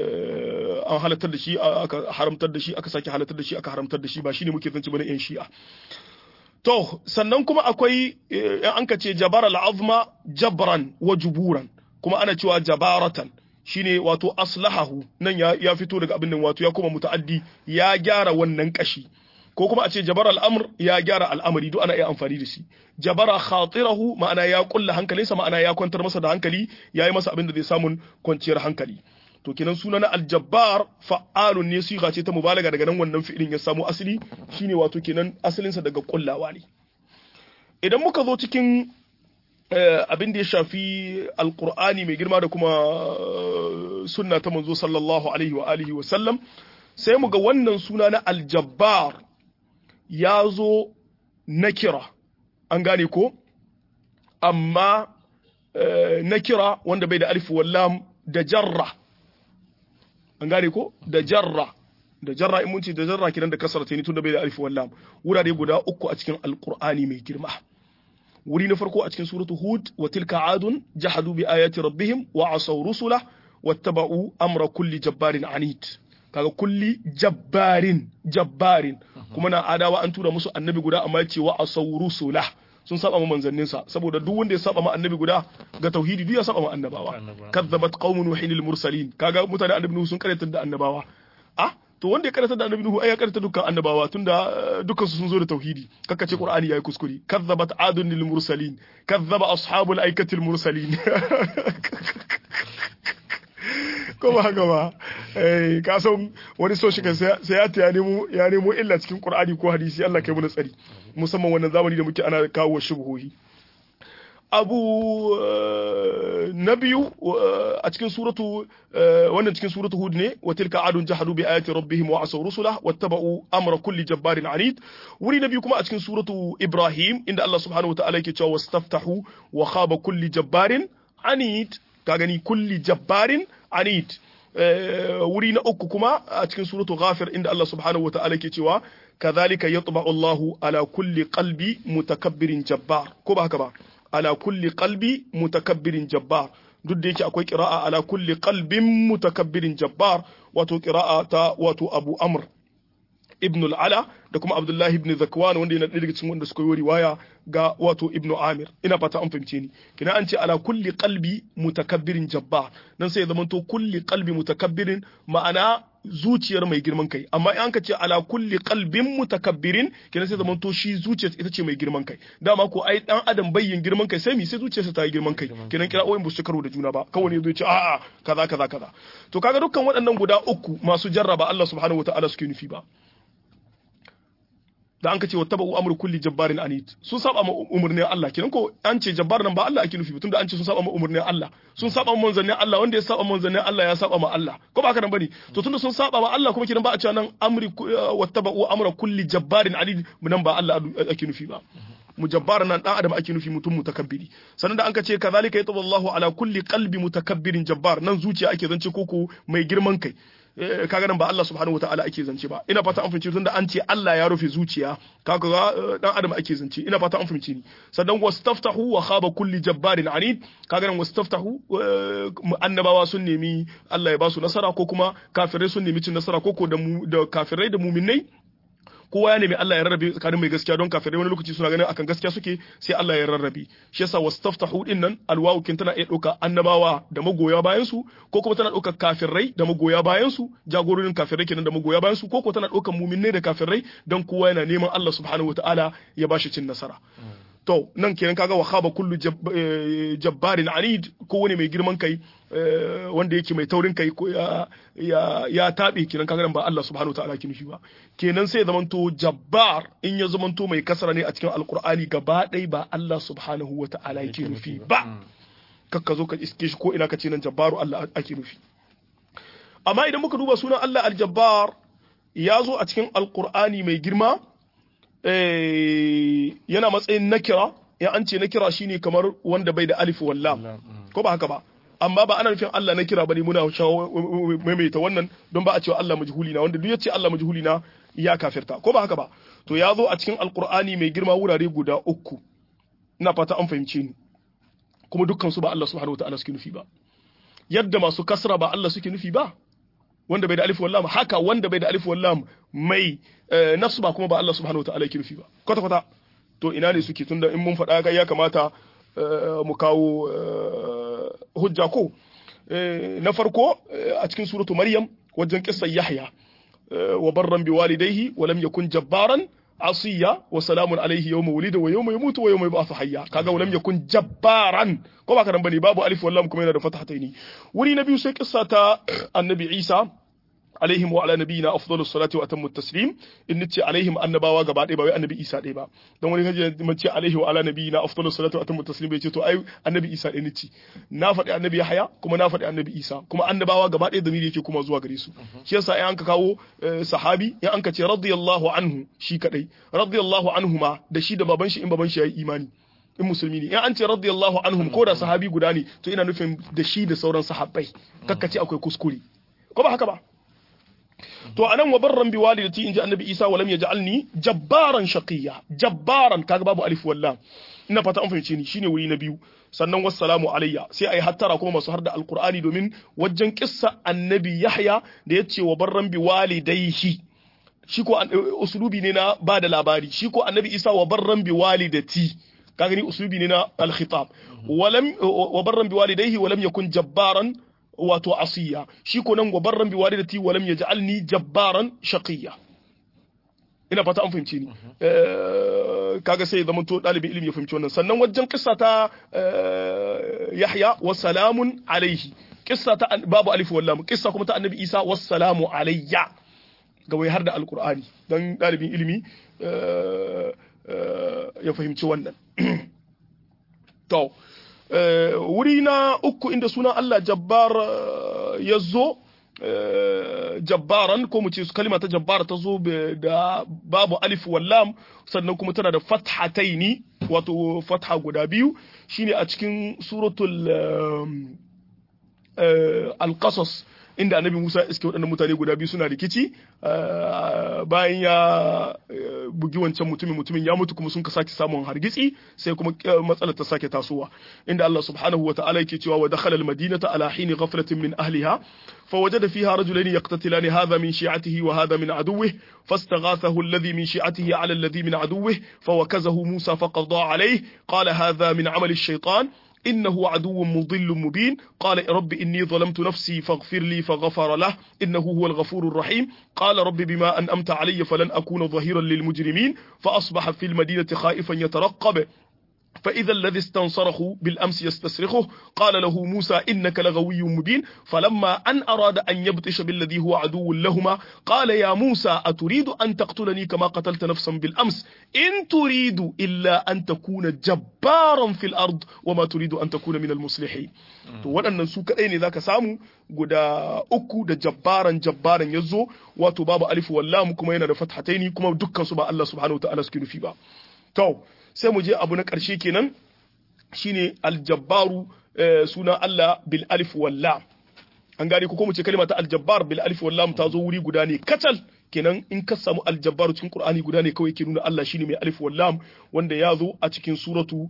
an halartar da shi aka haramtar da shi aka sake halartar da shi aka haramtar da shi ba shine muke zance bane yan shi'a to sannan kuma akwai in an ka ce jabar al'azma jabran wa juburan kuma ana cewa jabaratan shine wato aslahahu nan ya fito daga abin nan wato ya kuma muta'addi ya gyara wannan kashi ko kuma a ce jabar al'amur ya gyara al'amari duk ana iya amfani da shi jabara khatirahu ma'ana ya kulla hankalinsa ma'ana ya kwantar masa da hankali ya yi masa abin da zai samun kwanciyar hankali to kenan suna na aljabbar fa'alun ne siga ce ta mubalaga daga nan wannan fi'ilin ya samu asali shine wato kenan asalinsa daga kullawa ne idan muka zo cikin abin da ya shafi alkur'ani mai girma da kuma sunna ta manzo sallallahu alaihi wa alihi wa sallam sai mu ga wannan suna na aljabbar ya zo na kira an gane ko amma na kira wanda bai da alif wallam da jarra an gane ko da jarra da jarra in mun ce da jarra kiran da kasar ta ni tunda bai da alif wallam wurare guda uku a cikin alqur'ani mai girma wuri na farko a cikin suratu hud wa tilka adun jahadu bi ayati rabbihim wa asaw rusula wattaba'u amra kulli jabbarin anid kaga kulli jabbarin jabbarin kuma na adawa an tura musu annabi guda amma ce wa asaw rusula sun saba ma manzannin sa saboda duk wanda ya saba ma annabi guda ga tauhidi duk ya saba ma annabawa kadzabat qaumun nuhin lil mursalin kaga mutane annabi nuhu sun karanta da annabawa ah to wanda ya karanta da annabi nuhu ai ya karanta dukkan annabawa tunda dukkan su sun zo da tauhidi kaka ce qur'ani yayi kuskure kadzabat adun lil mursalin kadzaba ashabul aikatil mursalin ko ba haka ba eh ka san wani so shi sai ya ta ya nemo ya nemo illa cikin qur'ani ko hadisi Allah kai mu tsari musamman wannan zamani da muke ana kawo shubuhohi abu na biyu a cikin suratu wannan cikin suratu hud ne wa tilka adun jahadu bi ayati rabbihim wa asaw rusulah wattaba'u amra kulli jabbarin anid wuri na biyu kuma a cikin suratu ibrahim inda Allah subhanahu wataala yake cewa wastaftahu wa khaba kulli jabbarin anid ka gani kulli jabbarin anid wuri na uku kuma a cikin suratu ghafir inda Allah subhanahu wataala yake cewa kadhalika yatba'u Allahu ala kulli qalbi mutakabbirin jabbar ko ba haka ba ala kulli qalbi mutakabbirin jabbar duk da yake akwai qira'a ala kulli qalbin mutakabbirin jabbar wato qira'a ta wato Abu Amr ibn al-Ala da kuma Abdullah ibn Zakwan wanda yana daga cikin wanda suka yi riwaya ga wato Ibn Amir ina fata an fahimce ni kina an ce ala kulli qalbi mutakabbirin jabbar nan sai ya zamanto kulli qalbi mutakabbirin ma'ana zuciyar mai girman kai amma in ka ce ala kulli qalbin mutakabbirin kina sai zaman to shi zuciyar ita ce mai girman kai dama ko ai dan adam bayyin girman kai sai mi sai zuciyarsa ta yi girman kai kinan kira oyin su karo da juna ba kawai ne zai ce a'a kaza kaza kaza to kaga dukkan waɗannan guda uku masu jarraba Allah subhanahu wataala suke nufi ba da an ka ce wa taba amru kulli jabbarin anid sun saba ma umurnin Allah kenan ko an ce jabbar nan ba Allah ake nufi tunda an ce sun saba ma umurnin Allah sun saba ma manzannin Allah wanda ya saba ma manzannin Allah ya saba ma Allah ko ba haka nan bane to tunda sun saba ma Allah kuma kenan ba a cewa nan amri wa taba amra kulli jabbarin anid nan ba Allah ake nufi ba mujabbar nan dan adam ake nufi mutum mutakabbiri sannan da an ka ce kazalika yatabu Allahu ala kulli qalbi mutakabbirin jabbar nan zuciya ake zance koko mai girman kai kaga nan ba Allah subhanahu wataala ake zance ba ina fata an fahimci tunda an ce Allah ya rufe zuciya kaga ga dan adam ake zance ina fata an fahimci ni sannan wastaftahu wa khaba kulli jabbarin anid kaga nan wastaftahu annabawa sun nemi Allah ya ba su nasara ko kuma kafirai sun nemi cin nasara ko ko da da kafirai da muminai kowa ya nemi Allah ya rarrabe tsakanin mai gaskiya don kafirai wani lokaci suna ganin akan gaskiya suke sai Allah ya rarrabe shi yasa wastaftahu din nan alwawu kin tana iya dauka annabawa da magoya bayan su ko kuma tana dauka kafirai da magoya bayan su jagororin kafirai kenan da magoya bayan su ko kuma tana daukan mu'minai da kafirai don kowa yana neman Allah subhanahu wataala ya bashi cin nasara to nan kenan kaga wa khaba kullu jabbarin anid ko wani mai girman kai wanda yake mai taurin kai ko ya ya ya tabe kenan kaga nan ba Allah subhanahu wataala ke nufi ba kenan sai zamanto jabbar in ya zamanto mai kasara ne a cikin alqur'ani gaba ɗaya ba Allah subhanahu wataala yake nufi ba kakka zo ka iske shi ko ina ka ce nan jabbaru Allah ake nufi amma idan muka duba sunan Allah aljabbar ya zo a cikin alqur'ani mai girma yana matsayin nakira ya an ce nakira shine kamar wanda bai da alif wallam ko ba haka ba amma ba ana nufin Allah nakira bane muna maimaita wannan don ba a cewa Allah majhuli na wanda duk yace Allah majhuli na ya kafirta ko ba haka ba to ya zo a cikin alqur'ani mai girma wurare guda uku ina fata an fahimce ni kuma dukkan su ba Allah subhanahu wataala suke nufi ba yadda masu kasra ba Allah suke nufi ba wanda bai da alif wallam haka wanda bai da alif wallam mai nafsu ba kuma ba Allah subhanahu wataala yake nufi ba kwata kwata to ina ne suke tunda in mun faɗa ga ya kamata mu kawo hujja ko na farko a cikin suratu maryam wajen kissar yahya wa barran bi walidayhi wa lam yakun jabbaran asiya wa salamun alaihi yawma wulida wa yawma yamutu wa yawma yub'athu hayya kaga walam yakun jabbaran ko ba karan bane babu alif wallam kuma yana da fatahataini wuri na biyu sai kissa ta annabi Isa alaihim wa ala nabiyina afdalu salati wa atammu taslim in nace alaihim annabawa gaba ɗaya ba wai annabi Isa ɗaya ba don wani kaje mun ce alaihi wa ala nabiyina afdalu salati wa atammu taslim bai ce to ai annabi Isa ɗaya nace na faɗi annabi Yahya kuma na faɗi annabi Isa kuma annabawa gaba ɗaya da yake kuma zuwa gare su shi yasa in an ka kawo sahabi in an ka ce radiyallahu anhu shi kadai radiyallahu anhuma da shi da baban shi in baban shi yayi imani in musulmi ne in an ce radiyallahu anhum ko da sahabi guda ne to ina nufin da shi da sauran sahabbai kakkace akwai kuskure ko ba haka ba to anan wa barran bi walidati inji annabi isa wa lam yaj'alni jabbaran shaqiyya jabbaran kaga babu alif wallam ina fata an fahimce ni shine wuri na biyu sannan wassalamu alayya sai ayi hattara kuma masu harda alqur'ani domin wajen kissa annabi yahya da yace wa barran bi walidayhi shi ko usulubi ne na ba da labari shi ko annabi isa wa barran bi walidati ka gani usulubi ne na al-khitab walam wa barran bi walidayhi wa lam yakun jabbaran wato asiya shi ko nan gobarran biwalidati walam yaj'alni jabbaran shaqiyya ina fata an fahimce ni kaga sai zaman to dalibin ilimi ya fahimci wannan sannan wajen kissa ta Yahya wa salamun alaihi kissa ta babu alif wallam kissa kuma ta annabi Isa wa salamu alayya ga wai har da alqur'ani dan dalibin ilimi ya fahimci wannan to wuri na uku inda sunan Allah jabbar ya zo jabbaran ko mu ce su kalima ta jabbara ta zo da babu alif wallam sannan kuma tana da fathataini wato fatha guda biyu shine a cikin suratul al-qasas inda annabi Musa iske waɗannan mutane guda biyu suna rikici bayan ya bugi wancan mutumin mutumin ya mutu kuma sun ka sake samun hargitsi sai kuma matsalar ta sake tasowa inda Allah subhanahu wa ta'ala yake cewa wa dakhala al-madinata ala hini ghaflatin min ahliha فوجد فيها رجلين يقتتلان هذا من شيعته وهذا من عدوه فاستغاثه الذي من شيعته على الذي من عدوه فوكزه موسى فقضى عليه قال هذا من عمل الشيطان إنه عدو مضل مبين قال رب إني ظلمت نفسي فاغفر لي فغفر له إنه هو الغفور الرحيم قال رب بما أنأمت علي فلن أكون ظهيرا للمجرمين فأصبح في المدينة خائفا يترقب فإذا الذي استنصره بالأمس يستصرخه قال له موسى إنك لغوي مبين فلما أن أراد أن يبطش بالذي هو عدو لهما قال يا موسى أتريد أن تقتلني كما قتلت نفسا بالأمس إن تريد إلا أن تكون جبارا في الأرض وما تريد أن تكون من المصلحين to waɗannan su kaɗai ne zaka samu guda uku da jabbaran jabbaran ya zo wato babu alif wallam kuma yana da fathataini kuma dukkan su ba Allah subhanahu wa ta'ala suke nufi ba to sai mu je abu na ƙarshe kenan shine aljabbaru suna Allah bil alif wallam an gane ko mu ce kalma ta aljabbar bil alif wallam ta zo wuri guda ne kacal kenan in ka samu aljabbaru cikin qur'ani guda ne kawai ke nuna Allah shine mai alif wallam wanda ya zo a cikin suratu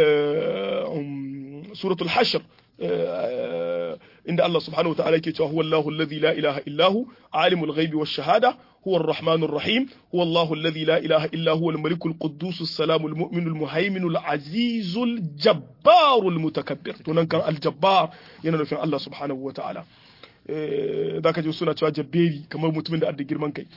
suratul hashr inda Allah subhanahu wa ta'ala yake cewa huwa Allahu alladhi la ilaha illa hu alimul ghaibi wash shahada هو الرحمن الرحيم هو الله الذي لا إله إلا هو الملك القدوس السلام المؤمن المهيمن العزيز الجبار المتكبر تنكر الجبار ينفع الله سبحانه وتعالى ذاك جو سنة cewa jabberi kamar mutumin da adda girman kai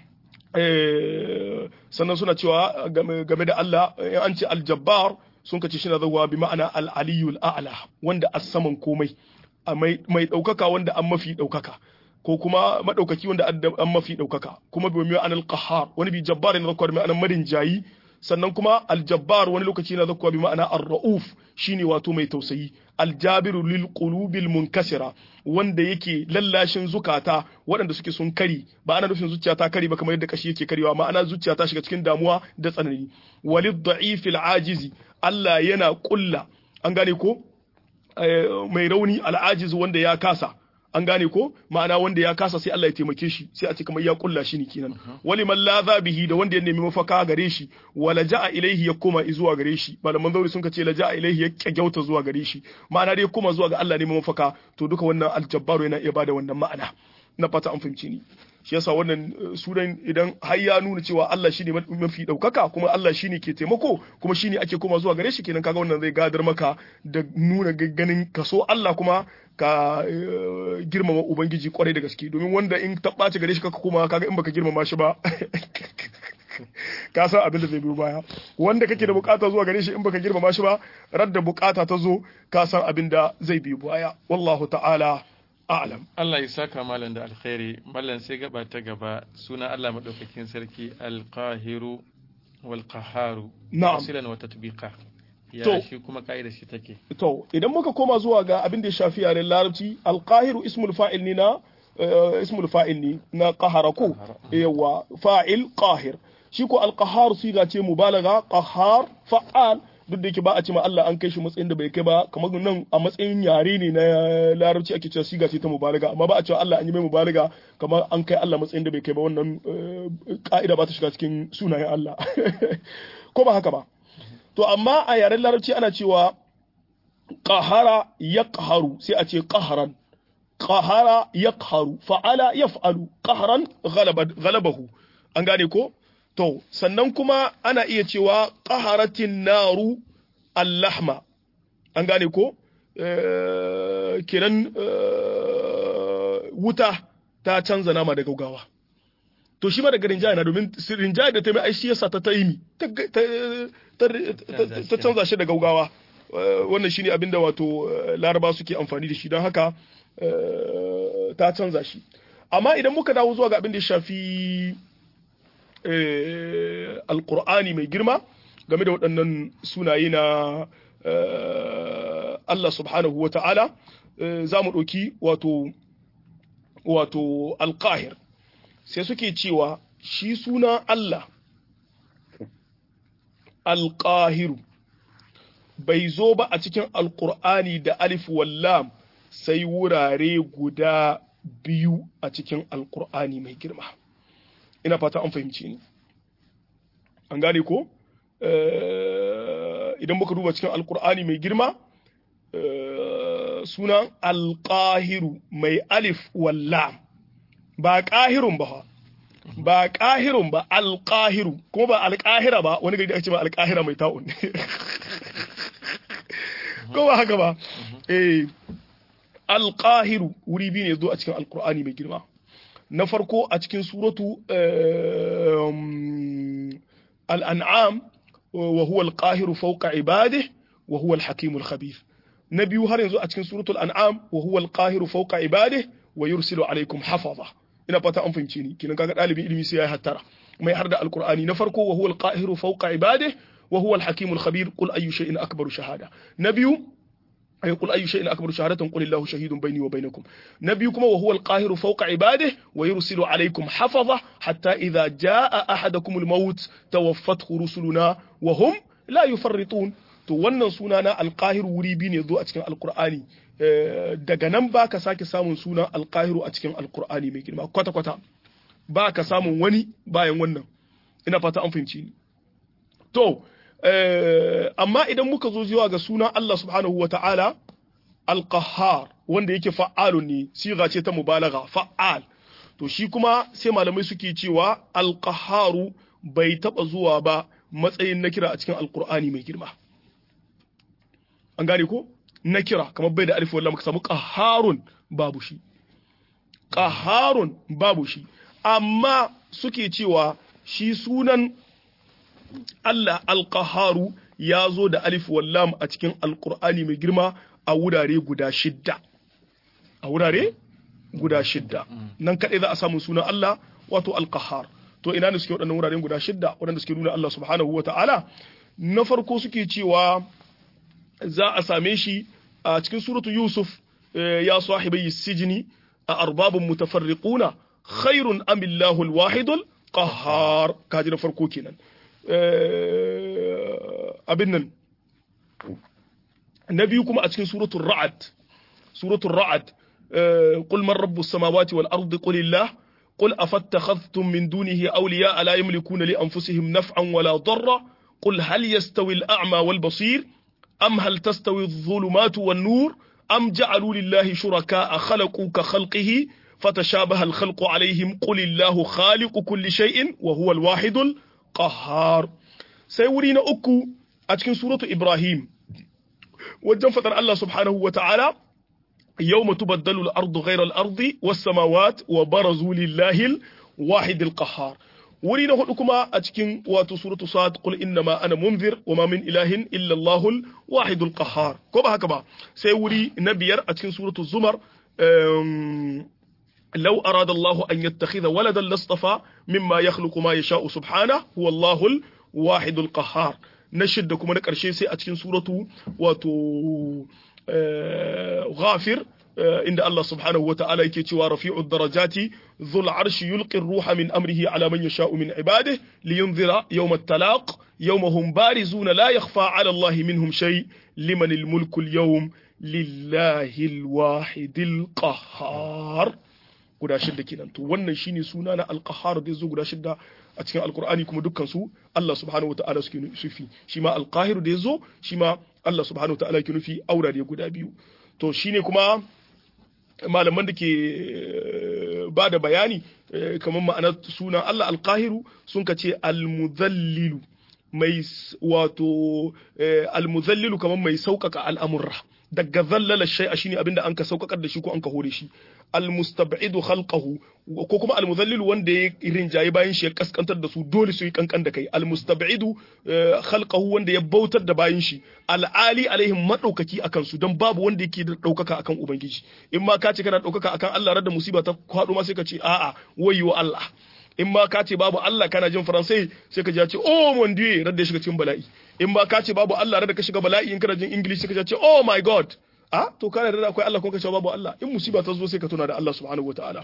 sannan suna cewa game da Allah an ce aljabbar sun kace shi na zawa bi ma'ana al-aliyul a'la wanda a saman komai mai ɗaukaka wanda an mafi ɗaukaka ko kuma madaukaki wanda an mafi daukaka kuma bi mai anal qahhar wani bi jabbar ne zakwa bi ma'anar marin jayi sannan kuma aljabbar wani lokaci na zakwa bi ma'ana ar-rauf shine wato mai tausayi aljabiru lil qulubil munkasira wanda yake lallashin zukata waɗanda suke sun kari ba ana nufin zuciya ta kari ba kamar yadda kashi yake karewa ma'ana zuciya ta shiga cikin damuwa da tsanani walid da'ifil ajizi Allah yana kulla an gane ko mai rauni al'ajiz wanda ya kasa an gane ko ma'ana wanda ya kasa sai Allah ya taimake shi sai a ce kamar ya kulla shi ne kenan wali man la bihi da wanda ya nemi mafaka gare shi wala ja'a ilaihi ya koma zuwa gare shi malaman zauri sun ce la ja'a ilaihi ya kyauta zuwa gare shi ma'ana dai koma zuwa ga Allah ne mafaka to duka wannan aljabbaru yana iya bada wannan ma'ana na fata an fahimci ni shi yasa wannan sunan idan har ya nuna cewa Allah shine mafi daukaka kuma Allah shine ke taimako kuma shine ake koma zuwa gare shi kenan kaga wannan zai gadar maka da nuna ganin kaso Allah kuma ka girmama ubangiji kwarai da gaske domin wanda in ta ɓaci gare shi kaka kuma kaga in baka girmama shi ba ka san abin da zai biyo baya wanda kake da bukata zuwa gare shi in baka girmama shi ba radda bukata ta zo ka san abin da zai biyo baya wallahu ta'ala a'lam Allah ya saka malam da alkhairi mallan sai gaba ta gaba suna Allah madaukakin sarki alqahiru wal qaharu na'am asilan wa tatbiqa ya To. shi kuma kaida shi take to idan muka koma zuwa ga abin da ya shafi yaren larabci alqahiru ismul fa'il ne na eh, ismul fa'il ne na qahara ko Qahara. yawa fa'il qahir shi ko alqahar siga ce mubalaga qahar fa'al duk da yake ba a ce ma Allah an kai shi matsayin da bai kai ba kamar nan a matsayin yare ne na larabci ake cewa siga ce ta mubalaga amma ba a cewa Allah an yi mai mubalaga kamar an kai Allah matsayin da bai kai ba wannan eh, ka'ida ba ta shiga cikin sunayen Allah ko ba haka ba to amma a yaren larabci ana cewa qahara yaqharu sai a ce qahran qahara yaqharu fa'ala yaf'alu qahran ghalaba ghalabahu an gane ko to sannan kuma ana iya cewa qaharatin naru allahma an gane ko Eh, kenan eh, wuta ta canza nama da gaugawa to shi ma daga rinjaya na domin rinjaya da ta mai aishi yasa ta taimi ta ta- ta- ta canza shi da gaugawa Eh, wannan shine abin da wato eh, laraba suke amfani da shi don haka eh, ta canza shi amma idan muka dawo zuwa ga abin da ya shafi eh, alkur'ani mai girma game da waɗannan sunaye na Allah subhanahu wa ta'ala za mu ɗauki wato wato alƙahir sai suke cewa shi suna Allah alƙahiru bai zo ba a cikin alƙur'ani da alif wallam sai wurare guda biyu a cikin alƙur'ani mai girma ina fata an fahimci ni an gane ko idan muka duba cikin alƙur'ani mai girma sunan alƙahiru mai alif wallam ba ƙahirun ba ba ƙahirun ba alƙahiru kuma ba alƙahira ba wani gari da ake ba alƙahira mai ta'un ko ba haka ba eh alƙahiru wuri biyu ne zo a cikin alƙur'ani mai girma na farko a cikin suratu al'an'am wa huwa alƙahiru fawqa ibadihi wa huwa al-hakimul khabir na biyu har yanzu a cikin suratul an'am wa huwa al-qahiru fawqa ibadihi wa yursilu alaykum hafaza ina fata an fahimce ni kinan kaga dalibin ilimi sai ya hattara mai har da alqur'ani na farko wa huwa al-qahiru fawqa ibadihi wa huwa al-hakimul khabir qul ayyu shay'in akbaru shahada na biyu ay qul ayyu shay'in akbaru shahadatan qul illahu shahidun bayni wa bainakum na biyu kuma wa huwa al-qahiru fawqa ibadihi wa yursilu alaykum hafaza hatta idha jaa ahadakum al-maut tawaffathu rusuluna wa hum la yufarritun to wannan suna na alƙahiru wuri biyu ne zo a cikin alƙur'ani daga nan ba ka sake samun sunan alƙahiru a cikin alƙur'ani mai girma kwata-kwata ba ka samun wani bayan wannan ina fata an fahimci ni to amma idan muka zo zuwa ga sunan Allah subhanahu wa ta'ala alƙahar wanda yake fa'alun ne siga ce ta mubalaga fa'al to shi kuma sai malamai suke cewa alƙaharu bai taɓa zuwa ba matsayin na kira a cikin alƙur'ani mai girma an gane ko na kira kamar bai da alif wallah muka samu qaharun babu shi qaharun babu shi amma suke cewa shi sunan Allah alqaharu ya zo da alif wallam a cikin alqur'ani mai girma a wurare guda shidda a wurare guda shidda nan kadai za a samu sunan Allah wato alqahar to ina ne suke waɗannan wuraren guda shidda waɗanda suke nuna Allah subhanahu wataala na farko suke cewa za a same shi a cikin suratu Yusuf ya sahibai sijini a arbabun mutafarriquna khairun amillahu alwahidul qahhar kaji na farko kenan abin nan na biyu kuma a cikin suratul ra'ad suratul ra'ad qul man rabbus samawati wal ardi qul illah قل أفاتخذتم من دونه أولياء لا يملكون لأنفسهم نفعا ولا ضرا قل هل يستوي الأعمى والبصير أم هل تستوي الظلمات والنور أم جعلوا لله شركاء خلقوا كخلقه فتشابه الخلق عليهم قل الله خالق كل شيء وهو الواحد القهار سيورينا أكو أتكن سورة إبراهيم وجن فتر الله سبحانه وتعالى يوم تبدل الأرض غير الأرض والسماوات وبرزوا لله الواحد القهار wuri na hudu kuma a cikin wato suratu sad qul innama ana munzir wama min ilahin illa allahul wahidul qahhar ko ba haka ba sai wuri na biyar a cikin suratu zumar لو أراد الله أن يتخذ ولدا لاصطفى مما يخلق ما يشاء سبحانه هو الله الواحد القهار نشد كما نكرشي سي أتكين سورة واتو غافر عند الله سبحانه وتعالى يكي رفيع الدرجات ذو العرش يلقي الروح من أمره على من يشاء من عباده لينذر يوم التلاق يوم هم بارزون لا يخفى على الله منهم شيء لمن الملك اليوم لله الواحد القهار guda shidda kenan to wannan shine suna na alqahar da yazo guda shidda a cikin alqur'ani kuma dukkan su Allah subhanahu wataala suke nufi shi ma alqahir da yazo shi ma Allah subhanahu wataala yake nufi aurare guda biyu to shine kuma malaman da ke ba da bayani kamar ma'anar sunan Allah alqahiru sun ka ce almudhallilu mai wato almudhallilu kamar mai sauƙaƙa al'amurra daga zallala shay'a shine abinda an ka sauƙaƙar da shi ko an ka hore shi almustab'idu khalqahu ko kuma almudhallil wanda ya rinjaye bayan shi ya kaskantar da su dole su yi kankan da kai almustab'idu khalqahu wanda ya bautar da bayan shi al'ali alaihim madaukaki akan su don babu wanda yake da daukaka akan ubangiji in ma ka ce kana daukaka akan Allah radda musiba ta kwado ma sai ka ce a'a wayyo Allah in ma ka ce babu Allah kana jin faransai sai ka ji ya ce oh mon dieu radda ya shiga cikin bala'i in ma ka ce babu Allah radda ka shiga bala'i in kana jin english sai ka ji ya ce oh my god a to kana da akwai Allah ko ka ce babu Allah in musiba ta zo sai ka tuna da Allah subhanahu wataala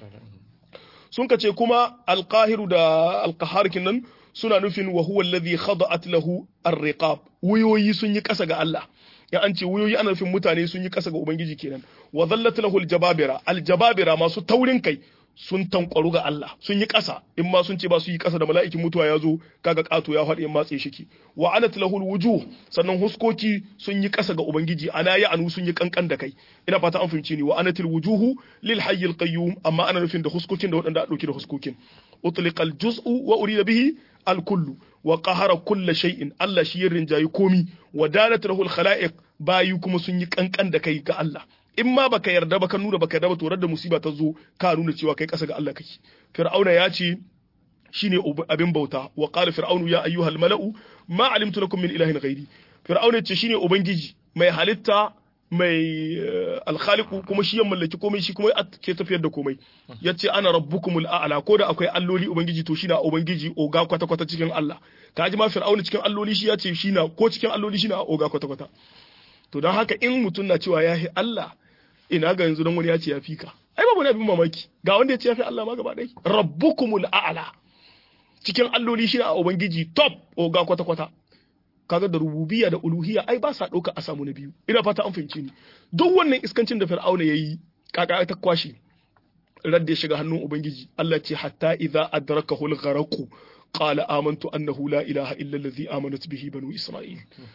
sun ka ce kuma alqahiru da alqahar nan suna nufin wa huwa alladhi khada'at lahu ar-riqab wuyoyi sun yi kasa ga Allah ya an ce wuyoyi ana nufin mutane sun yi kasa ga ubangiji kenan wa dhallat lahu al-jababira al-jababira masu taurin kai sun tankwaru ga Allah sun yi kasa in ma sun ce ba su yi kasa da mala'ikin mutuwa ya zo kaga kato ya faɗi in matse shiki wa anat lahu al-wujuh sannan huskoki sun yi kasa ga ubangiji ana ya anu sun yi kankan da kai ina fata an fahimci ni wa anatil wujuhu lil hayy al-qayyum amma ana nufin da huskokin da waɗanda a ɗauki da huskokin utliqa al-juz'u wa urida bihi al-kullu wa qahara kulla shay'in Allah shi yin rinjayi komi wa dalat lahu al-khala'iq bayi kuma sun yi kankan da kai ga Allah in ma baka yarda ba ka nuna baka yarda ba to da musiba ta zo ka nuna cewa kai kasa ga Allah kake fir'auna ya ce shine abin bauta wa qala fir'aunu ya ayyuhal mala'u ma alimtu lakum min ilahin ghairi fir'auna ya ce shine ubangiji mai halitta mai alkhaliku kuma shi ya mallaki komai shi kuma ke tafiyar da komai ya ce ana rabbukumul a'la ko da akwai alloli ubangiji to shi na ubangiji oga kwata kwata cikin Allah ka ji ma fir'auna cikin alloli shi ya ce shi na ko cikin alloli shi na oga kwata kwata to don haka in mutum na cewa ya Allah ina ga yanzu don wani ya ce ya fi ka ai babu ne abin mamaki ga wanda ya ce ya fi Allah ma gaba ɗaya rabbukumul a'la cikin alloli shi na ubangiji top oga kwata kwata kaga da rububiyya da uluhiyya ai ba sa ɗauka a samu na biyu ina fata an fahimci ni duk wannan iskancin da fir'auna yayi kaka ta kwashi radda ya shiga hannun ubangiji Allah ce hatta idza adrakahu al-gharaqu qala amantu annahu la ilaha illa allazi amanat bihi banu isra'il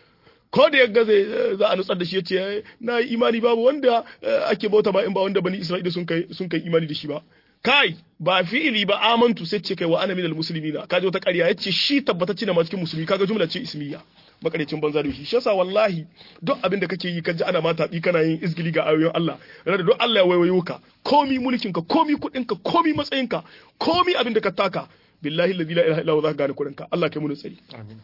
ko da ya gaze za a nutsar da shi yace na yi imani babu wanda ake bauta ba in ba wanda bani isra'ila sun kai sun kai imani da shi ba kai ba fi'ili ba amantu sai ce kai wa ana minal muslimina kaje wata ƙarya yace shi tabbatacce ne ma cikin musulmi kaga jumla ce ismiya makarecin banza da shi shi yasa wallahi duk abin da kake yi kaji ana mata bi kana yin izgili ga ayoyin Allah rada duk Allah ya waiwayo ka komi mulkin ka komi kudin ka komi matsayin ka komi abin da ka taka billahi la ilaha illa huwa za ka gane kudin ka Allah kai mu tsari amin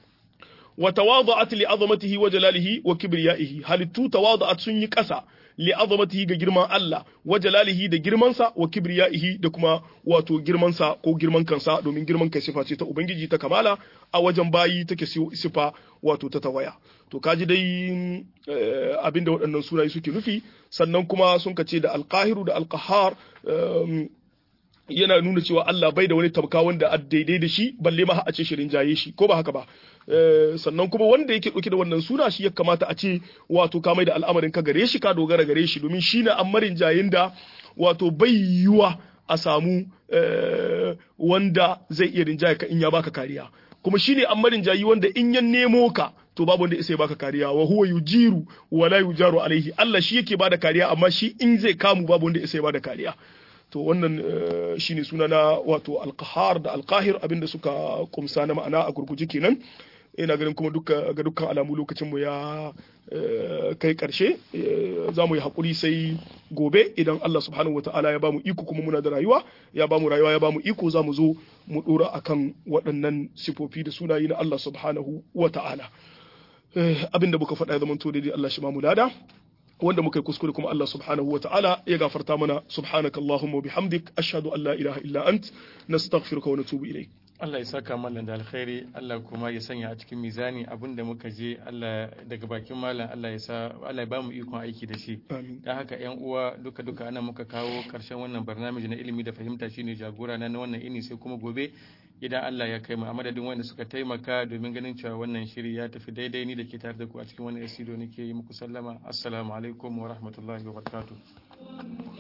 wa tawada'at li azamatihi wa jalalihi wa kibriyaihi halittu tawada'at sun yi kasa li azamatihi ga girman Allah wa jalalihi da girmansa wa kibriyaihi da kuma wato girmansa ko girman kansa domin girman kai sifa ce ta ubangiji ta kamala a wajen bayi take sifa wato ta tawaya to kaji dai abinda waɗannan sunaye suke nufi sannan kuma sun kace da alqahiru da alqahar yana nuna cewa Allah bai da wani tabka wanda a daidai da shi balle ma a ce shirin jaye shi ko ba haka ba sannan kuma wanda yake ɗauke da wannan suna shi ya kamata a ce wato ka mai da al'amarin ka gare shi ka dogara gare shi domin shi na amarin jayin da wato bai yiwa a samu wanda zai iya rinjaye ka in ya baka kariya kuma shi ne amarin jayi wanda in ya nemo ka to babu wanda sai baka kariya wa huwa yujiru wa la yujaru alaihi Allah shi yake bada kariya amma shi in zai kamu babu wanda sai bada kariya to wannan shine suna na wato alqahar da alqahir abinda suka kumsa na ma'ana a gurguje kenan ina ganin kuma duka ga dukkan alamu lokacin mu ya kai karshe za mu yi hakuri sai gobe idan Allah subhanahu wataala ya bamu iko kuma muna da rayuwa ya bamu rayuwa ya bamu iko za mu zo mu dora akan waɗannan sifofi da sunayi na Allah subhanahu wataala abinda muka faɗa ya zama to daidai Allah shi ma mu lada wanda muka yi kuskure kuma Allah subhanahu wa ta'ala ya gafarta mana subhanaka Allahumma wa bihamdik ashhadu an la ilaha illa ant nastaghfiruka wa natubu ilayk Allah ya saka mallan da alkhairi Allah kuma ya sanya a cikin mizani abinda muka je Allah daga bakin mallan Allah ya sa Allah ya ba mu ikon aiki da shi dan haka yan uwa duka duka ana muka kawo karshen wannan barnamiji na ilimi da fahimta shine jagora na wannan ini sai kuma gobe idan Allah ya kai mu a madadin wanda suka taimaka domin ganin cewa wannan shiri ya tafi daidai ni da ke tare da ku a cikin wannan studio nake yi muku sallama assalamu alaikum wa rahmatullahi wa barakatuh